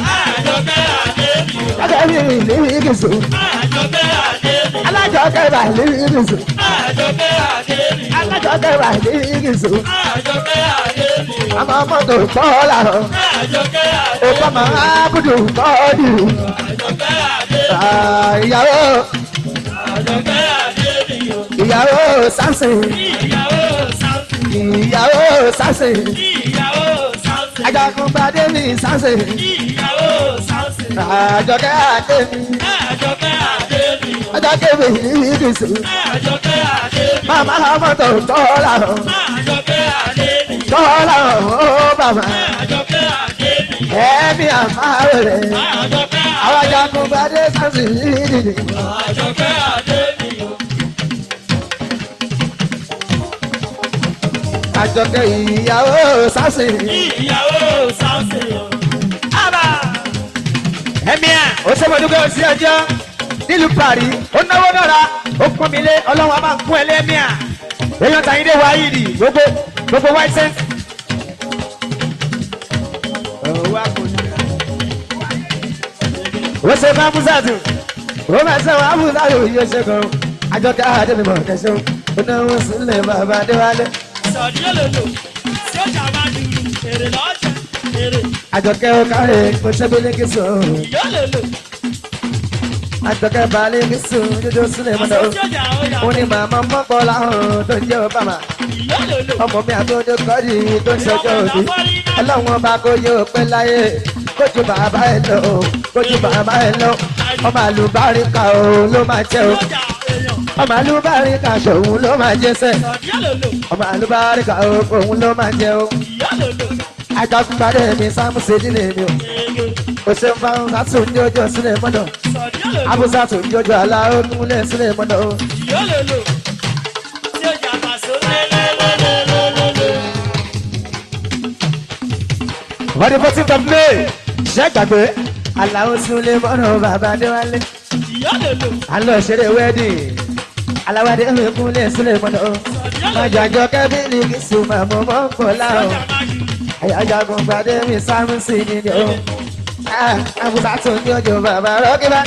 A: àjọkẹ́ mi lè kí sùn alájọkẹ́ bá lè kí sùn alájọkẹ́ bá lè kí sùn àmọ́ mọ́tò kọ́ làwọn òkú ọmọ abudu kọ́ dìrù ìyàwó ìyàwó sánsìn ìyàwó sánsìn ajagunpadé ní sánsìn àjọkẹ́ àdémi àjọkẹ́ mi ní ìdìsí màmá mọ́tò kọ́ làwọn kọ́ làwọn ó bàbá ẹ̀mí àmàlẹ̀ àwọn ajagunpadé sánsìn ní ìdìsí. àjọkẹ́ ìyàwó sánsìn. ẹ̀mí à ó ṣe mọ̀dúkẹ́ sí ọjọ́ nílùú paris ó náwó náírà ó pọ́n mi lé ọlọ́run a máa ń kún ẹ lẹ́mí à èèyàn tàyín dé wáyé nì gbogbo gbogbo white cent. ó ṣe fún abúzàtù ó máa ṣe wọn abúzàtù yóò ṣe kan àjọkẹ́ àdébìmọ̀ kẹsàn ó náwó sílẹ̀ bàbá adéwálé. àjọkẹ́ ó kárẹ̀ kó ṣẹ́bílẹ̀ kí sùn àjọkẹ́ balẹ̀ kí sùn jójó sílẹ̀ mọ́tò ó ní màmá mọ́pọ̀ láhùn tó ń jẹ́ obama ọmọ mi àtúndé kọ́ọ̀dì tó ń ṣọjọ́ òbí ọlọ́run ọba kò yẹ òpin láyé kójú bàbá ẹ lọ kójú bàbá ẹ lọ ọmọ àlùbáríkà o ló máa jẹ o ọmọ àlùbáríkà ṣòun ló máa jẹ sẹ ọmọ àlùbáríkà o òun ló máa jẹ o ajagunpadé mi sáàmù sèdílé mi o o ṣe ń fa sátún ní ojú sílẹ̀ mọ́nà abúsátù ní ojú aláwọ̀ kúnlẹ̀ sílẹ̀ mọ́nà o. wọ́n ní fourteen of may ṣe gbàgbé aláwọ̀ sílẹ̀ mọ́nà bàbá adéwálé alọ́ ṣeré wedding aláwádé mi kúnlẹ̀ sílẹ̀ mọ́nà o. májàjọ kẹ́bílì kì í sùn màmú mọ́ kọ́ láwọn ayajagun gbadé mi sámúsì ni ni o abusa tó ní ojú bàbá rọ́gíbá.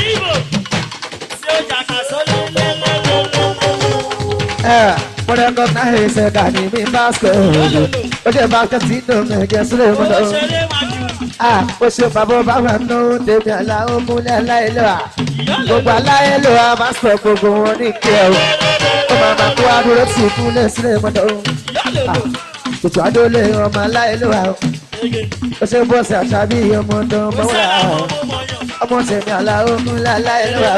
A: mo recognize ẹ̀ka ní mi basket ó ṣe basket tí inú mi jẹ́ sílẹ̀ mú lọ. ó ṣe bàbá bàbá nù tèmi àláwọ̀ múlẹ̀ aláìlọ́wà gbogbo aláìlọ́wà máa sọ gbogbo wọn ní kí ẹ o ó máa máa kó adúró tì kúnlẹ̀ sílẹ̀ mú lọ ètò adólè ọmọ aláìlúwa o ó ṣe bọ́ọ̀sì àṣàbí ọmọ tó mọ́ wá o ọmọ tèmi aláwọ̀ ńlá aláìlúwa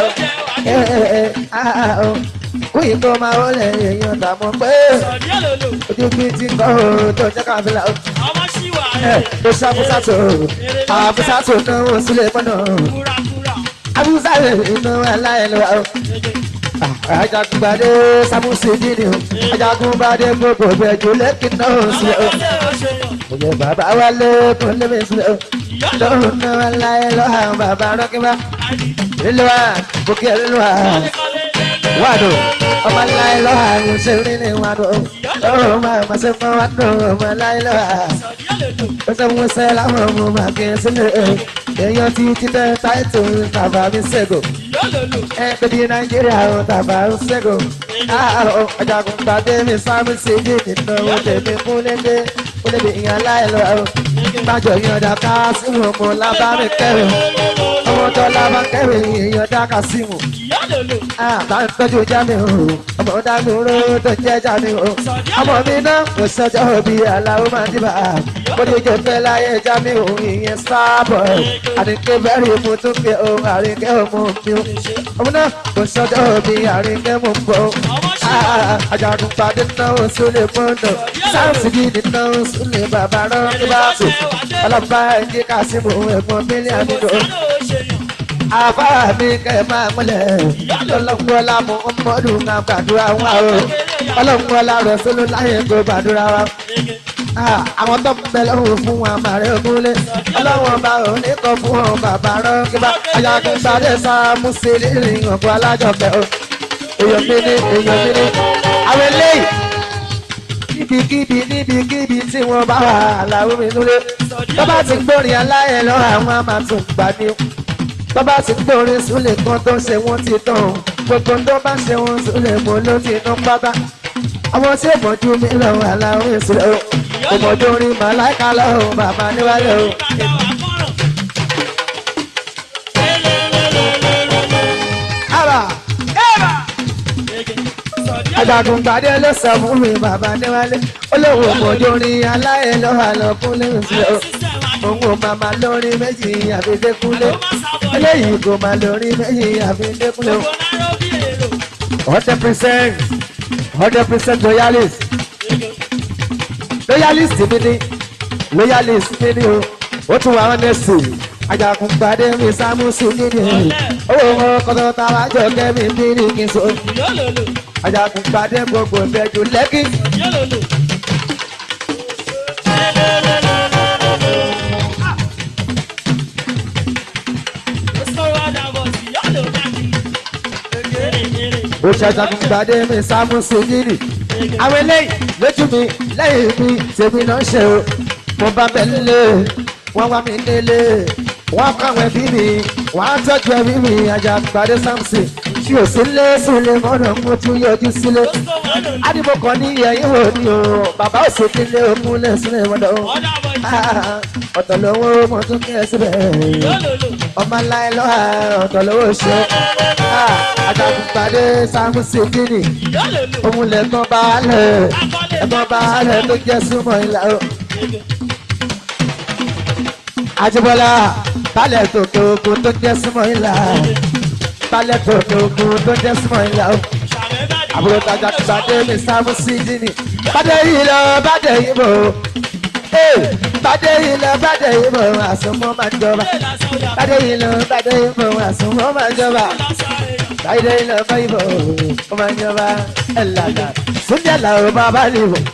A: o kúyìn tó máa ó lè èèyàn dààmú pé ojú bí ti kọ́ o tó jẹ́ káfíńlá o ó ṣe àbúsàtò àbúsàtò náà sílẹ̀ mọ́nà àbúsàtò náà aláìlúwa o ajagunbade samusi dini o ajagunbade gbogbo bẹjú lẹkìn náà sílẹ o òye bàbá wa lé kún lébi sílẹ o lọ́run náà láyé lọ́hàn bàbá rọ́kìmá nílùú wa bókè nílùú wa wàdó ọmọ láyé lọ́hàn ṣe rí ní wàdó lọ́run máa ma ṣe fún wàdó ọmọ láyé lọ́hàn ó ṣe mú sẹ́ láwọn ọmọ màkì sílẹ̀ èèyàn ti títẹ́ táìtò tàbá mi ṣègò ẹgbẹ́dì nàìjíríà ò tàbá ń ṣẹ́gun àárọ̀ ọjàgùn gbàdé mi sáàmì sí ní nínú owó tèmi kúnlẹ́dẹ́ kúnlẹ́dẹ́ ìyàn láìlọ gbàjọ yàn dàka sínú ọmọ lábámi kẹrin ọmọ àwọn tọ́lá bá kẹ́rì èèyàn dáka sí mu.
B: ìyá lòlò.
A: àbá ń tọ́jú jáde o ọmọ dánú ró tó jẹ́ jáde o. ọmọ mi náà kò sọjọ́ òbí aláwọ̀ máa dìbà. mo ní jẹ́ fẹ́ láyé jáde o ìyẹn sábọ̀. àdìkẹ́ bẹ́rẹ̀ mo tún fi o àríkẹ́ ọmọ mi o. ọmọ náà kò sọjọ́ òbí àríkẹ́ mo bọ̀. àjàdùn pàdé náà sólè mọ́tò. sáǹsì gidi náà sólè bàbá rán ní bàtò. ọlọ́pàá ẹ̀jẹ̀ kásìmù ẹ̀gbọ́n mílíọ̀nù nínú àbá mi kẹ́ ẹ máa múlẹ̀ ọlọ́gbọ́lá mu ọmọdún náà gbàdúrà wá o ọlọ́gbọ́lá rẹ̀ sólú láyé kó gbàdúrà wá. àwọn tó ń bẹ lọ́wọ́ fún wọn àmàrẹ́ ògúnlé ọlọ́wọ́n bá ò ní kọ́ fún wọn bàbá rán kí bá ayagun sáré sá mùsùlùmí rìn ọ̀gbọ́n alájọpẹ̀ o èèyàn mi ní èèyàn mi ní àwọn eléyìí níbikíbi níbikíbi tí wọ́n bá wà láwọn mi núlé tó bá ti gbórin aláyẹ̀ lọ àwọn àmà tó gbà ní bàbá ti gbórin súnlẹ̀ kan tó ṣe wọ́n ti tán gbogbo tó bá ṣe wọ́n súnlẹ̀ mọ́ ló ti tán pátá àwọn tí ó mọ̀jú mi lọ́wọ́ aláwọ̀ ìṣúlẹ̀ o kò mọ̀jú orin màláìka lọ́wọ́ bàbá níwájú o. àbà àgbàgùn gbàdé ló sọ fún mi bàbá níwájú olówó mọ̀jú orin aláyẹ̀ lọ́wọ́ àlọ́kùnrin ìṣúlẹ̀ o òun ò máa máa lórí méjì àfi dékúnlé eléyìí kò máa lórí méjì àfi dékúnlé o. hundred percent hundred percent loyalist loyalist mi ni loyalist mi ni o ó tún wà ọ́nẹ́sì ajagun gbadé mi sámúsù nídìí owó wọn kọ́tọ́ tá a wá jọ kẹ́mi bí ní kí n so ajagun gbadé gbogbo ìbẹ́jú lẹ́kì. ó ṣàjàgùn gbadé mi sámúsù nídìí àwọn eléyìí lójú mi lẹ́yìn mi tèmi náà ṣe o mo bá bẹ̀ nílé wọ́n wá mi nílé wọ́n káwọn ẹbí mi wọ́n á tọ́jú ẹbí mi ajá gbadé samson tí ò sí lé sílé mọ́nà mo tún yọjú sílé ádìbò kan ní ẹ̀yìn wò ni o bàbá ò sí nílé ogún lé sílé mọ́nà o ọ̀tọ̀ lówó mo tún kí ẹ síbẹ̀ ọmọ ńlá ẹ lọ́wọ́ ọ̀tọ̀ lówó ṣe ajá gbadé samson kíni òun lè gbọ́n baálẹ̀ ẹ̀gbọ́n baálẹ̀ tó jẹ́ súnmọ́ ìlà o. Àjíbọ́lá balẹ̀ tòkè ogun tó jẹ́ súnmọ́ ìlà balẹ̀ tòkè ogun tó jẹ́ súnmọ́ ìlà o. àbúrò tajà gbàdé mi sáfù sí jíní bàdé yìí lọ bàdé yìí bò bàdé yìí lọ bàdé yìí bò àsomọ́ máa ń jọba bàdé yìí lọ bàdé yìí bò àsomọ́ máa ń jọba bàdé yìí lọ bàdé yìí bò ó máa ń jọba ẹ̀ làjà súnjẹ́ làwọn bàbá lè bò.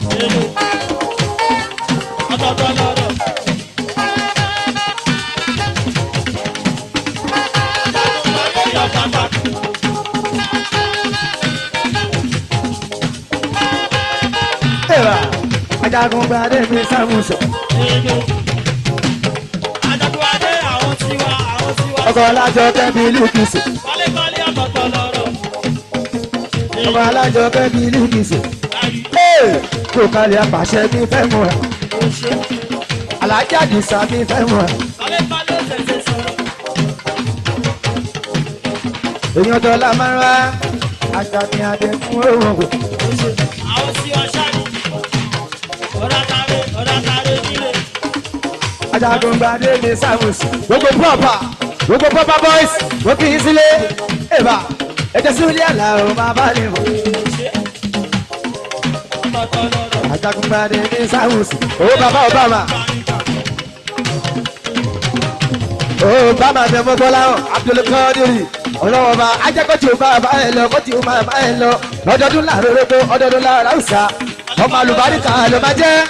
A: Eva, ajagun gbadé mi sámúsọ. Ọkọ̀ alájọ kẹ́bi lùkìsì. Ọkọ̀ alájọ kẹ́bi lùkìsì. Kò kalẹ̀ apàṣẹ mi fẹ́ mọ̀ ẹ́. Alájà dìsá mi fẹ́ mọ̀ ẹ́. Èèyàn tó la máa ń wá. Àṣà mi àdé fún òun ògùn. ajagun gbadé ní sáwùsì. gbogbo pọ́pà gbogbo pọ́pà boys wọ́n kì í sílé. èèbà ẹ̀jẹ̀ sílé àlà ò máa bá lè mọ̀. ajagun gbadé ní sáwùsì. owó bàbá obama. obama ní ọmọ bọ́lá hàn abdulkadiri ọlọ́wọ́ bá ajẹ́kọ̀tì ò bá bá ẹ lọ kọ́tì ò máa bá ẹ lọ lọ́dọọdún láàárọ̀ rẹ̀ tó ọdọọdún láàárọ̀ àwùsá ọmọ àlùbáríkà ló máa jẹ́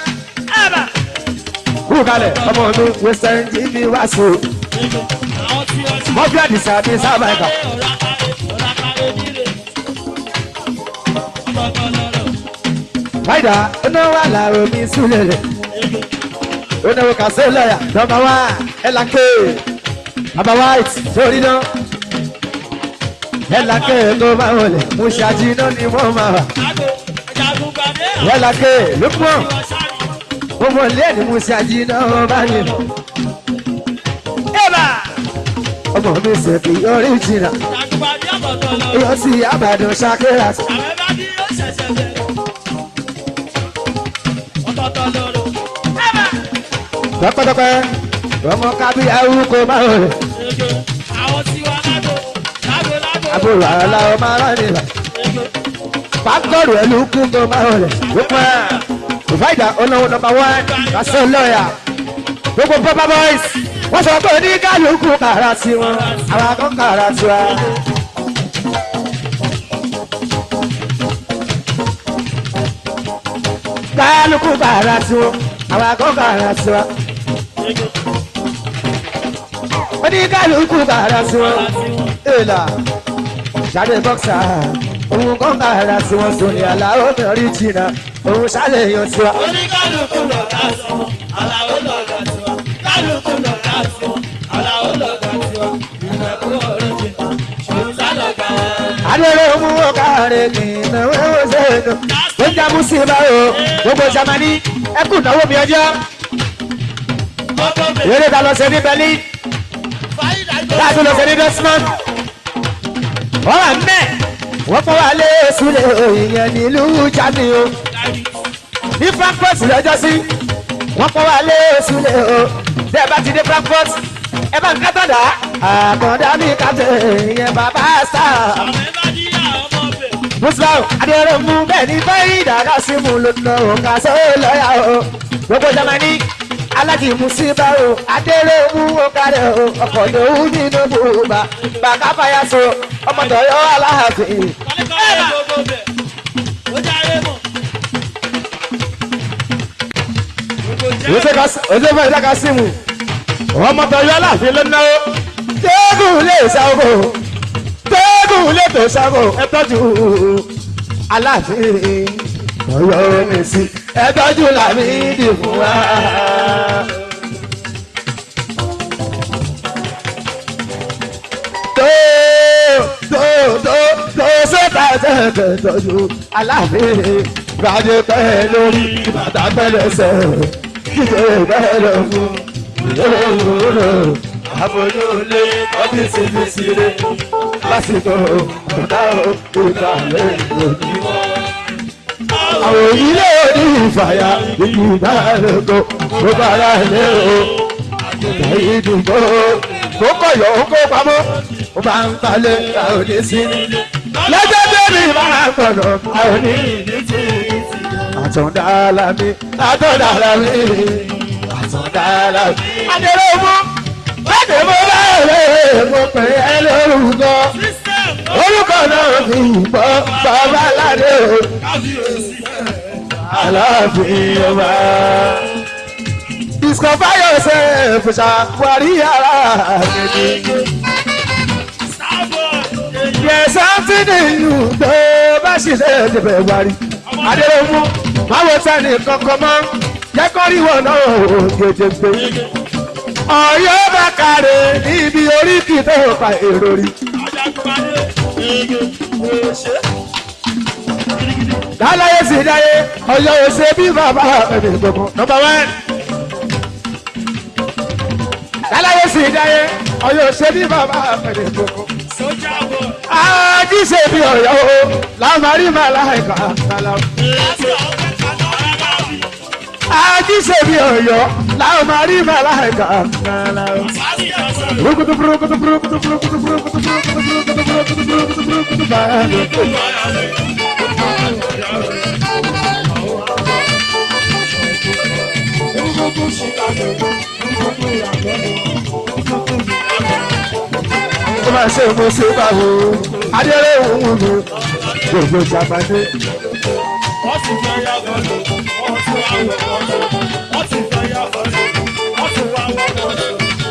A: kúrò kalẹ̀ ọmọ mi western tv wá sí o. wọ́n fi àdìsá mi sábà ẹ̀ka. Báyìí iná wà láàrọ̀ mi súlẹ̀ rẹ̀. Onáwó kàṣẹ́ lọ́yà nọmba wá ẹ̀làkè. Bàbá white sórí náà. Ẹ̀làkè tó máa wọlé. Mo ṣàjì náà ni wọ́n máa wà. Ẹ̀làkè lókùn ọmọ ilé ẹni mo ṣe àjìnà ọba yẹn. ẹ̀bà ọmọ mi ṣèkì oríjìnà
B: Àgbàdì ọ̀bọ̀tọ̀ lọ.
A: yóò sì àbàdàn ṣàkérà
B: Àbẹ̀bá bí ó ṣẹ̀ṣẹ̀ bẹ̀rẹ̀. Ọ̀tọ̀ọ̀tọ̀ lọ́rọ̀. Ẹ̀bà.
A: pẹpẹtọpẹ ọmọ kábíyà orúkọ máa ń rẹ
B: Ege. Àwọn tiwa lágbo. Lágbo lágbo.
A: àbúrò àlà ọmọ aráàlú
B: Ege.
A: pàgọ́rù ẹ̀ ló kú tó máa ń rẹ lópin ìfáìdà olówó nọmba wán kásán lọ́ọ̀yà gbogbo papa boys wọ́n sọ pé ní kálukú kàrà sí wọn àwọn akọ́ kàrà sí wa. kálukú kàrà sí wọn àwọn akọ́ kàrà sí wa.
B: Ege.
A: wọ́n ní kálukú kàrà sí wọn. èèlà jáde bọ́ksà òun kọ́ kàrà sí wọn sóni àlàó mi rí jìnnà òun ṣàlẹ̀ yan sí wa.
B: Oníkálukú lọ láti wọn. Àlàó lọ láti wọn. Kálukú lọ láti wọn. Àlàó lọ láti wọn. Ìrẹ̀kú ọ̀rọ̀ jìnnà. Ṣòun sálọ̀gà wọn.
A: adere mu ọkàrẹ kìnnà wẹ́wọ́ sẹ́nu ó ń jábú sí ibà o gbogbo jamani ẹkú náwó mi ọjọ́
B: Ọkọ̀ bẹ̀rẹ̀.
A: eré ta lọ sí ní berlin
B: Fáyidà jọ.
A: láti lọ sí ní dortmund wọ́n wà mẹ́ wọ́n kọ́ wa lé sulé ìyẹn nílùú germany o ní frankfurt lọ́jọ́ sí wọ́n kọ́ wa lé sulé o tẹ́ ẹ bá ti dé frankfurt ẹ bá ń kátàdá àkàndá mi kàtẹ́ ìyẹn bàbá sáà
B: Àbẹ̀bá díyà ọmọ bẹ̀.
A: muslim adéròmù bẹ́ẹ̀ ni bẹ́ẹ̀ ìdàgá sí mu lónà òǹkà sóò lọ́yà o gbogbo jamani alájì musiba o adéròmù òkàdé o ọkọ̀ lòún nínú bùbá bàkà fàyàsó ọmọ tọ̀yọ́ aláàfin.
B: Kọ́lékọ́lé gbogbo bẹ̀. Ó jáde mọ̀. Gbogbo jẹ́.
A: òṣè fẹ́ ìdàgá sí mu ọmọ tọ̀yọ́ aláàfin lónà o tẹ́gùn lè ṣàgò tẹ́gùn lè tó ṣàgò ẹ tọ́jú aláàfin tọ̀yọ́ mi sí ẹ tọ́jú làmídì fún wa. tó tó tó tó sọ́tà tẹ̀tẹ̀ tọ́jú aláàfin gbàdé pẹ́ lórí bàtà pẹ́lẹ́sẹ̀ kíkẹ́ pẹ́ lọ́gùn ìyóòrò àbójúlé ọ́fíìsì mi sílé lásìkò ọ̀dà òkúta lẹ́yìn àwọn ilé òní ìfàyà ìgbìmọ̀ àlùkò tó bára lé o àyè ìdìbò tó kọ̀yọ̀ ó kó pamọ́ ó bá ń palẹ̀ àwọn òní sí lọ́jọ́ bẹ́ẹ̀ni máa ń gbọ̀dọ̀ àwọn òní àtọ̀dá alámi àtọ̀dá alámi àtọ̀dá alámi. adéròmù bẹ́ẹ̀ni mo bá rẹ̀ mo pè é lórúkọ orúkọ náà fi bọ́ bàbá aládé o aláàfin ọba. discover yourself ṣàwárí ara gidi. There's something in you tó bá ṣiṣẹ́ ìdìbẹ̀ wárí. Adéròmù máa wo sẹ́ni kankan mọ́. Jẹ́ kó rí wọn náà ò gèdègbè. Ọ̀yọ́ bá kàrè níbi oríkì tó pa èrò rí. Dáláyé sì dáyé, ọ̀yọ́ ò ṣe bí bàbá ẹ̀mí gbogbo. Nọmba wán. Dáláyé sì dáyé, ọ̀yọ́ ò ṣe bí bàbá ẹ̀mí gbogbo ají ṣe bí ọ̀yọ́ o lámarí màláìka kálá. ají ṣe bí ọ̀yọ́ lámarí màláìka kálá. burukutu burukutu burukutu burukutu burukutu burukutu burukutu burukutu burukutu burukutu báyà. tó máa ṣe mo ṣe báwo adéré òun mi gbogbo jàmbáde.
B: Wọ́n ti fẹ́ yá bọ́ọ̀lù, wọ́n ti wá wọ̀ bọ́ọ̀lù, wọ́n ti fẹ́ yá bọ́ọ̀lù, wọ́n ti wá wọ̀ bọ́ọ̀lù.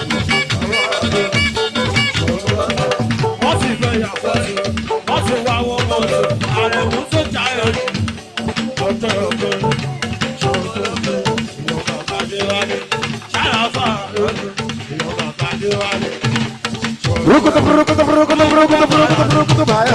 B: Wọ́n ti fẹ́ yá bọ́ọ̀lù, wọ́n ti wá wọ̀ bọ́ọ̀lù. Àrẹ̀mú tó já ẹ̀rù, ọ̀tọ̀ ọ̀gbẹ́, ṣòro ọ̀gbẹ́, ìwọ̀n bàbá dé wálé. Ṣáláfà lójú, ìwọ̀n bàbá dé wálé.
A: burukutu burukutu burukutu burukutu burukutu burukutu báyà.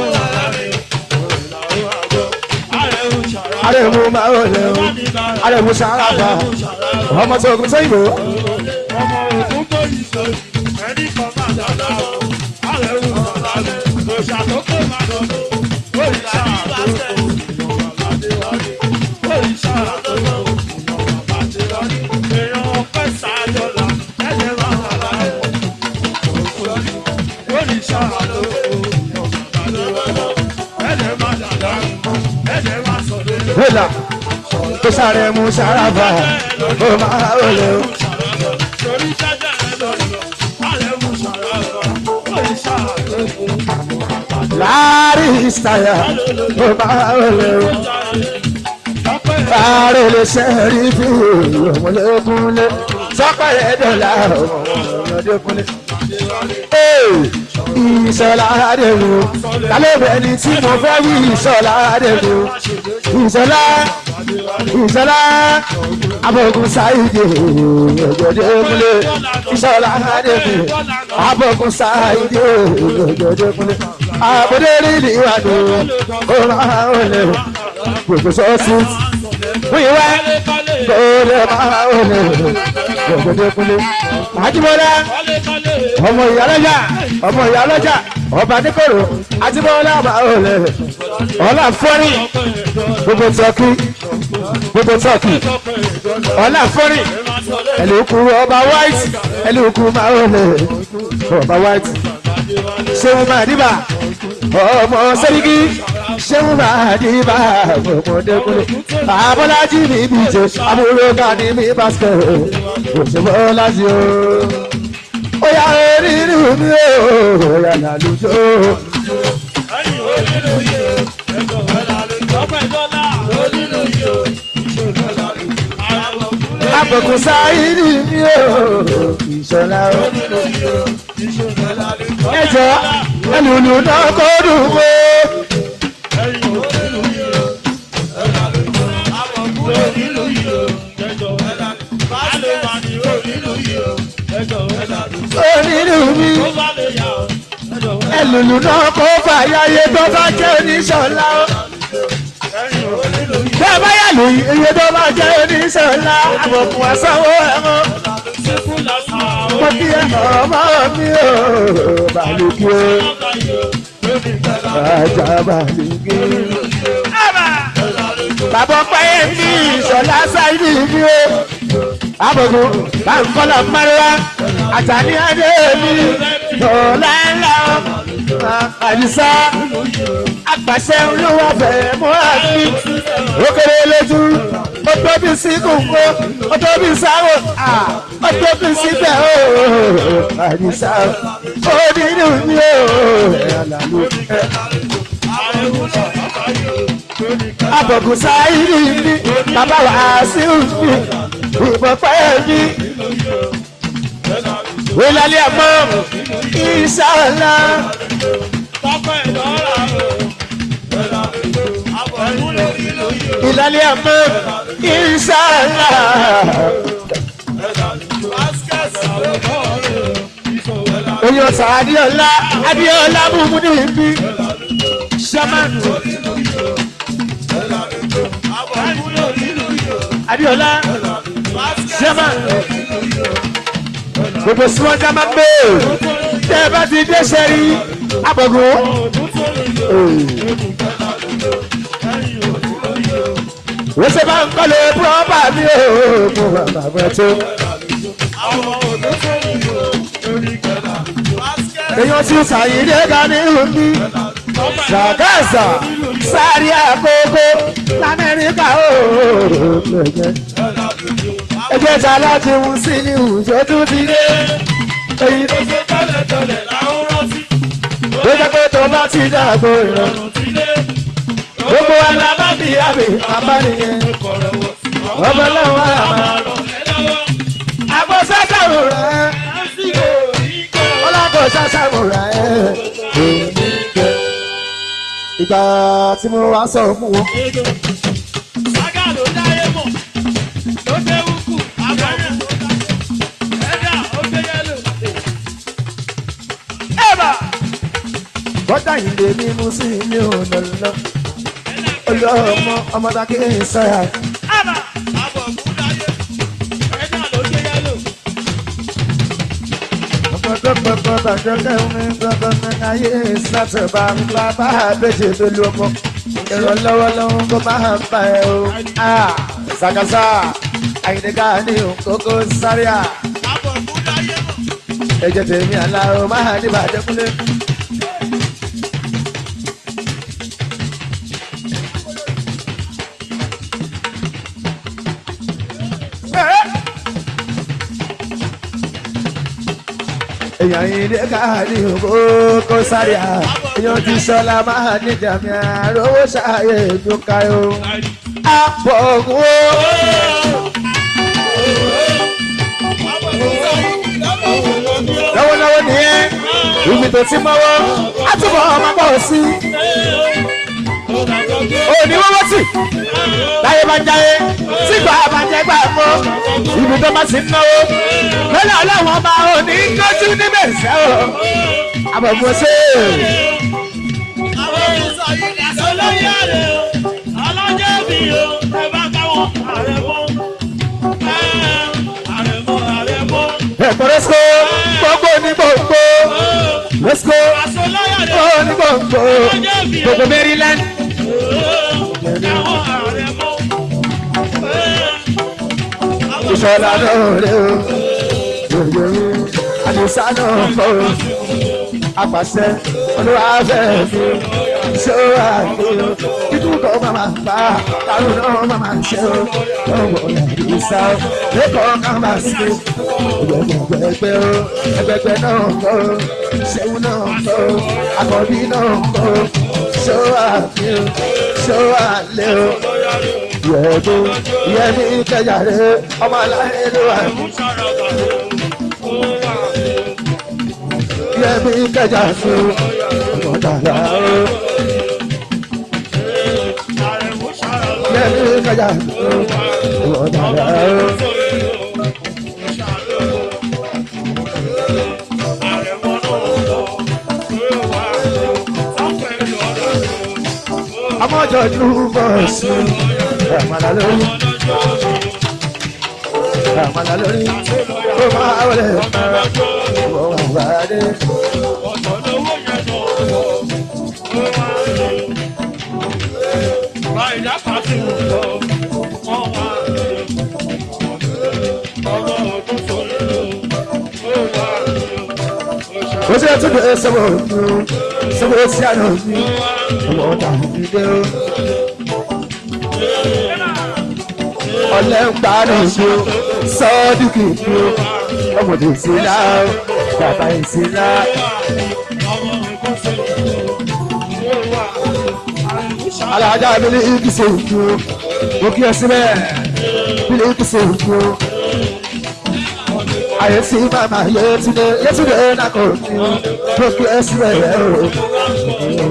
B: Àrẹ̀mú ṣàrà,
A: arẹ̀mú máa ń lẹ̀ o arẹ̀mú sàràbà ọmọ tó kún sẹ́yìnbó.
B: ọmọ ògún kò yí sọ, ẹni kan máa
A: wíìlà tó sáré mú sárábà ó máa wọlé o. láàrin ìsàyà ó máa wọlé o. Ààrẹ lè ṣe rí bí ọmọlẹ́kúnlé sọ́pẹ́ ẹ̀dọ́là ọmọlẹ́kúnlé. Ìṣọ̀lá Adélu, kálẹ̀bẹ̀ ni tí mo fẹ́ wí Ìṣọ̀lá Adélu. Ìṣọ̀lá Ìṣọ̀lá Abọ̀gùn Sáìdì Òjòdékúnlé. Ìṣọ̀lá Adélu, Abọ̀gùn Sáìdì Òjòdékúnlé. Àbúdé rí ìwádìí, ó máa ń wọlé gbogbo sọ́ọ̀sì wíwá kóòlè máa ń wọlé gbogbo kúlé. àjùmọ̀lá ọmọ ìyálọ́jà ọmọ ìyálọ́jà ọba níkòrò àjùmọ̀lá máa ń wọlé ọlá fọ́rí gbogbo tọ́kì gbogbo tọ́kì ọlá fọ́rí ẹlòkù ọba white ẹlòkù máa ń wọlé ọba white ṣéun máa dìbà ọmọ sẹ́ríkì ṣéun máa dìbà ọmọdékùnrin abọ́lájí mi bí jẹ amúlò ká ní mi bàṣẹ òṣèbọ́lájí o. ó yà rírì mi o ó yà lálùjọ. Àbùkù sáyidì mi o ìṣọ̀lá o. Ẹjọ́ ẹlùlù náà kó dùn mọ́. Onírú mi ẹlùlù náà kó fàyàyè tó bá jẹ́ oníṣọ̀lá o. Bẹ́ẹ̀ bá yà lóyún iye tó bá jẹ́ oníṣọ̀lá àbùkù àsanwó ẹ̀mọ́. Mo kí ẹ ọmọ mi o, bàlùkì o, bàjá bàlùkì. Bàbá ọpẹ́ mi ìṣọ̀lá sáyidì mi o. Àbùkù báńkọ́lá márùwá àtàní adé mi ọ̀la ńlá àdìsá àgbàṣẹ olówó ọbẹ̀ múra mi ó kéré lójú ó tóbi sí kòkó ó tóbi sáwò ó tóbi síbẹ̀ ó àdìsá ó nínú mi ó àlàlù abọ̀gùn sáyìrì mi bàbá wàásù mi ìbọ̀pẹ́ mi wílálẹ́ àmọ́ ìṣàlá. ìlàlẹ́ àmọ́ ìṣàlá. Oyún ọ̀sán Adéọlá Adéọlá bùnmú ní ibi. Ṣámánù. Adéọlá Ṣámánù gbogbo sọ́jà máa ń gbé tẹ́ ẹ bá ti dé sẹ́rí abọ̀gùn. wọ́n ṣe bá ń kọ́lé pọ́pà mi ò mú bàbá tó. èèyàn ti sàyídé ga ní omi ṣàgáṣà sáré àkókò lamẹ́ríkà ó ẹgbẹ́ ta láti mú sí ní ìwùjọ tó ti dé. èyí tó ṣe tọ́lẹ̀ tọ́lẹ̀ láwọn rántí. ó jẹ́ pé tó bá ti dàgbò ìrọ̀rùn ti dé. gbogbo wa la bá bí àbí bàbá nìyẹn. ọmọ lọ́wọ́ àmà. àgbo sásàmù rẹ̀. ọlọ́kọ̀ sásàmù rẹ̀. ìgbà tí mo wá sọ fún wọn. bọ́dà yìí lè ní mú sí ilé ọ̀nà lọ. olùọmọ ọmọdé ń sọ́yà. ọmọ gbọ́gbọ́gbọ́ bàjọ́ kẹ́mi gbọ́gbọ́ mẹ́ta yé sátẹ̀bà ńlá bá àbẹ̀jẹ̀ tó lu ọmọ ìrànlọ́wọ́ lọ́wọ́ kó máa bá ẹ o. ṣàkàṣà àyìnká ní òkókó sáríà ẹ̀jẹ̀ tèmi àlá o máa ní bàjẹ́ kúlẹ̀. èèyàn yìí ní káàdì òkókó sáríà èèyàn ti sọlá máa ní jàmí àròwó ṣàyè ìdúkàyò. àpọ̀gùn lọ́wọ́lọ́wọ́ nìyẹn ibi tó ti mọ́wọ́ á túbọ̀ ọmọ bọ̀ sí. òní wọ́wọ́ sí láyé bá ń jáyé sígbà bá ń jẹ́ gbà mọ́ ibi tó bá sì ń náwó lọ́lá ọlọ́wọ́n máa ò ní kọ́jú níbẹ̀ sẹ́ o àbọ̀mọ́ sí ẹ̀kọ́ lẹ́sìkò gbogbo ní gbogbo lẹ́sìkò gbogbo ní gbogbo gbogbo maryland ìṣọ̀lá náà rẹ̀ o yòyòyò àdìsá náà kọ́ o apàṣẹ olúwàfẹ́ mi ṣé ó wà ní o títú kọ́ máa bá kárùn náà máa ṣe o lọ́wọ́ àdìsá o lẹ́kọ̀ọ́ kan máa ṣe ẹgbẹgbẹgbẹ o ẹgbẹgbẹ náà kọ́ o ṣẹ́wó náà kọ́ o àkọ́bí náà kọ́ o ṣé ó wà ní o ṣé ó wà lé o yẹ̀ẹ́dó yẹ́nì kẹjà rẹ̀ ọmọ aláìní ló wà ní. yẹ́nì kẹjà sí ọmọ dàda o. yẹ́nì kẹjà sí ọmọ dàda o. ọmọ jọjú bọ̀ sí àmàlà lórí àmàlà lórí ó máa wọlé ọmọ àgbàdé. ó ṣe tún bẹ sọ́wọ́ ọ̀dún sọ́wọ́ sí àná mi ọmọ ọ̀tà ìdílé o. ọ̀lẹ́ ń parí ìṣó sọ́ọ́dúnkì ìṣó ọmọdé ìṣẹ̀lá bàbá ìṣẹ̀lá. alájà abẹ́lé ìkìsẹ̀ ìṣó mo kí ẹ síbẹ̀ bílẹ̀ ìkìsẹ̀ ìṣó ayé sí màmá yétúndé yétúndé nàkó mi mo kí ẹ síbẹ̀ rẹ̀ o.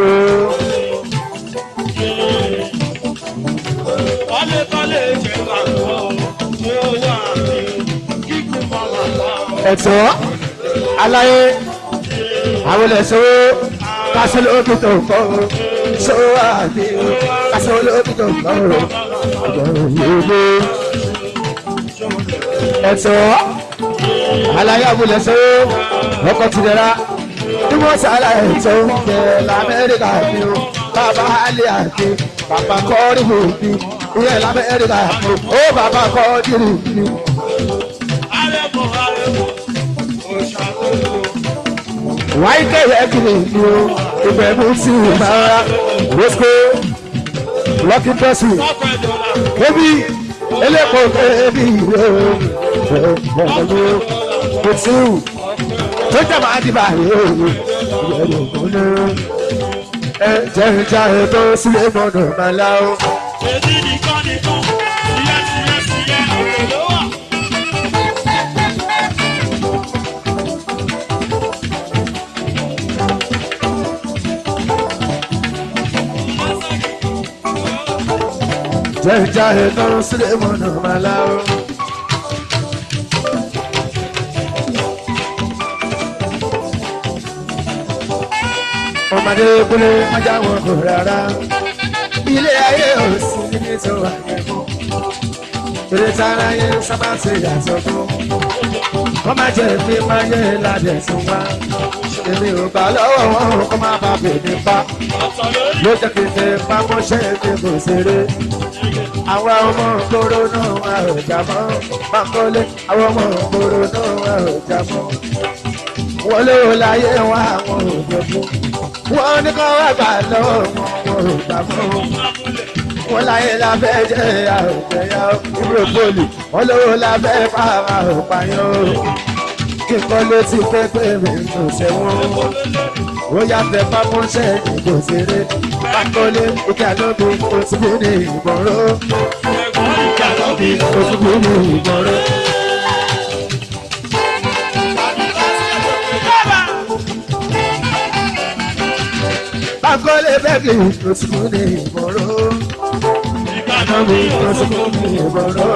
A: ẹ̀tọ́ aláyé àwọn ẹ̀sọ́ kásán lókè tó ń bọ̀ sọ́wọ́ àbí kásán lókè tó ń bọ̀ ẹ̀tọ́ aláyé àwọn ẹ̀sọ́ ọkọ̀ tìrẹ̀ra bí wọ́n sàlà ẹ̀tọ́ kẹ̀ lamẹ́ríkà ni o bàbá alẹ́ àti bàbá kọ́rí òbí ìyẹn lamẹ́ríkà ni o bàbá kọ́rí òbí. wáyé kẹyẹ kiri ni o ìbẹ̀rù sí ìmọ̀ra rosco lucky person kébì elépo kébì o ẹ̀ẹ́dẹ̀gbẹ̀rù kòtù tó jẹ́ máa dìbà yìí o ìbẹ̀rù kúnú ẹ jẹ́ ìjà ètò sílé mọ́nà màlá o.
B: Èdè nìkan nìkan, ìyá tìyẹ tìyẹ, òkè ló wà.
A: jẹ́ ìjà ètò sílé mọ́nà màlá o. ọmọdé kúlé mọ́jà wọn kò rárá ilé ayé ò sí níbi tó wà yẹn mọ́. eré tára yẹ sábà ti yàtọ̀ fún kọ́ máa jẹ́ mi máa yẹ ládẹ̀ tún wá èmi ò gbà lọ́wọ́ wọn kọ́ máa bá bèbí pa
B: ọ̀tọ̀ lórí
A: ló jẹ́ kí n fẹ́ pamọ́ṣẹ́ mi kò ṣeré àwọn ọmọ ògbóró náà wà ò jà mọ́ bákọ́lé àwọn ọmọ ògbóró náà wà ò jà mọ́ wọ́n ló láyé wọn àwọn òjòkú wọ́n ní kọ́ wá gbà lọ́wọ́ wọn wọn ò gbà mọ́ wọ́n láyé la fẹ́ jẹ́ àròjẹyà ìbúrò poli wọ́n lówó la fẹ́ pa àròpàyàn kí n kọ́ ló ti fẹ́ pé mi kò sẹ́wọ̀n ó yà fẹ́ pamọ́ṣẹ́ ìbò ṣeré bákọ́lé òkè àlọ́bí òṣùbù ní ìgbọ̀nró òkè àlọ́bí òṣùbù ní ìgbọ̀nró. bákọ́lé bẹ́ẹ̀kì òṣùbù ní ìgbọ̀nró àlọ́bí òṣùbù ní ìgbọ̀nró.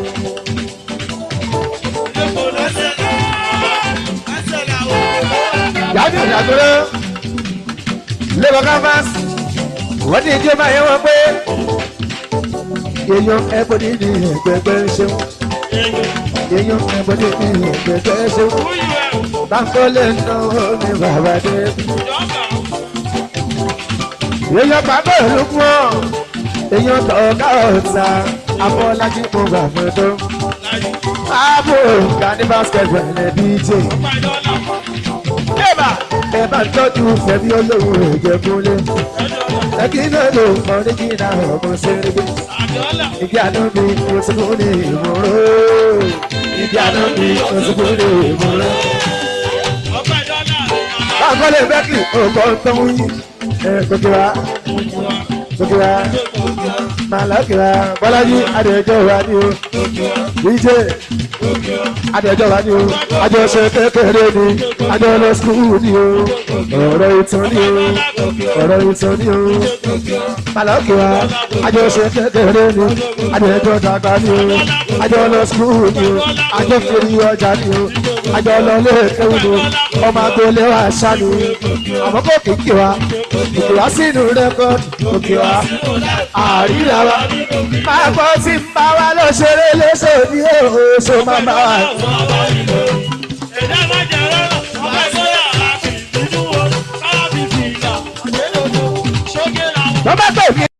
A: yàtọ̀ ìyàtọ̀rọ̀ labour canvas wọ́n ní ìjọba yẹn wọ́n pé èèyàn ẹ̀bọ̀dì ní ẹ̀gbẹ̀gbẹ̀ ṣeun èèyàn ẹ̀bọ̀dì ní ẹ̀gbẹ̀gbẹ̀ ṣeun báńkọ́lé náà ní bàbá dé èèyàn bàbá olùkún ọ̀ èèyàn tọ̀ọ̀ká ọ̀tá abọ́lájí kò gbà fún tó ààbò gani basketball ẹ̀ bí jẹ́ ẹ bá ń tọ́jú fẹ̀mí olówó ìjẹ̀kúnlé ẹ̀kí náà ló mọ nígbìnà ọmọ sẹ́rẹ́gbẹ́ ìdí àná mi oṣù ní ìmọ̀ró ìdí àná mi oṣù ní ìmọ̀ró. báńkọ́lé bẹ́ẹ̀kì ọkọ̀ tó ń yí ẹ̀ kókìrá kókìrá màlákìrá bọ́lájí adẹ̀jọ́ wa ni o díje adẹ̀jọ́ wa ni o àjọṣe kékeré ni àjọ lọ sukùl ni o ọ̀rọ̀ ìtàn ni o ọ̀rọ̀ ìtàn ni o màlákìrá àjọṣe kékeré ni adẹ̀jọ́ dàgbà ni o àjọ lọ sukùl ni o àjọ fèrè ọjà ni o àjọ lọ lé kéwù ni o ọmọ agboolé wa ṣá ni àmọ́ kò kìkì wa kìkì wa sínú rẹ́kọ̀dì òkè wa àríra wa máa gbọ́ tí ń bá wa lọ ṣeré léṣe ní oṣù máa bá wa. bàbá tó mi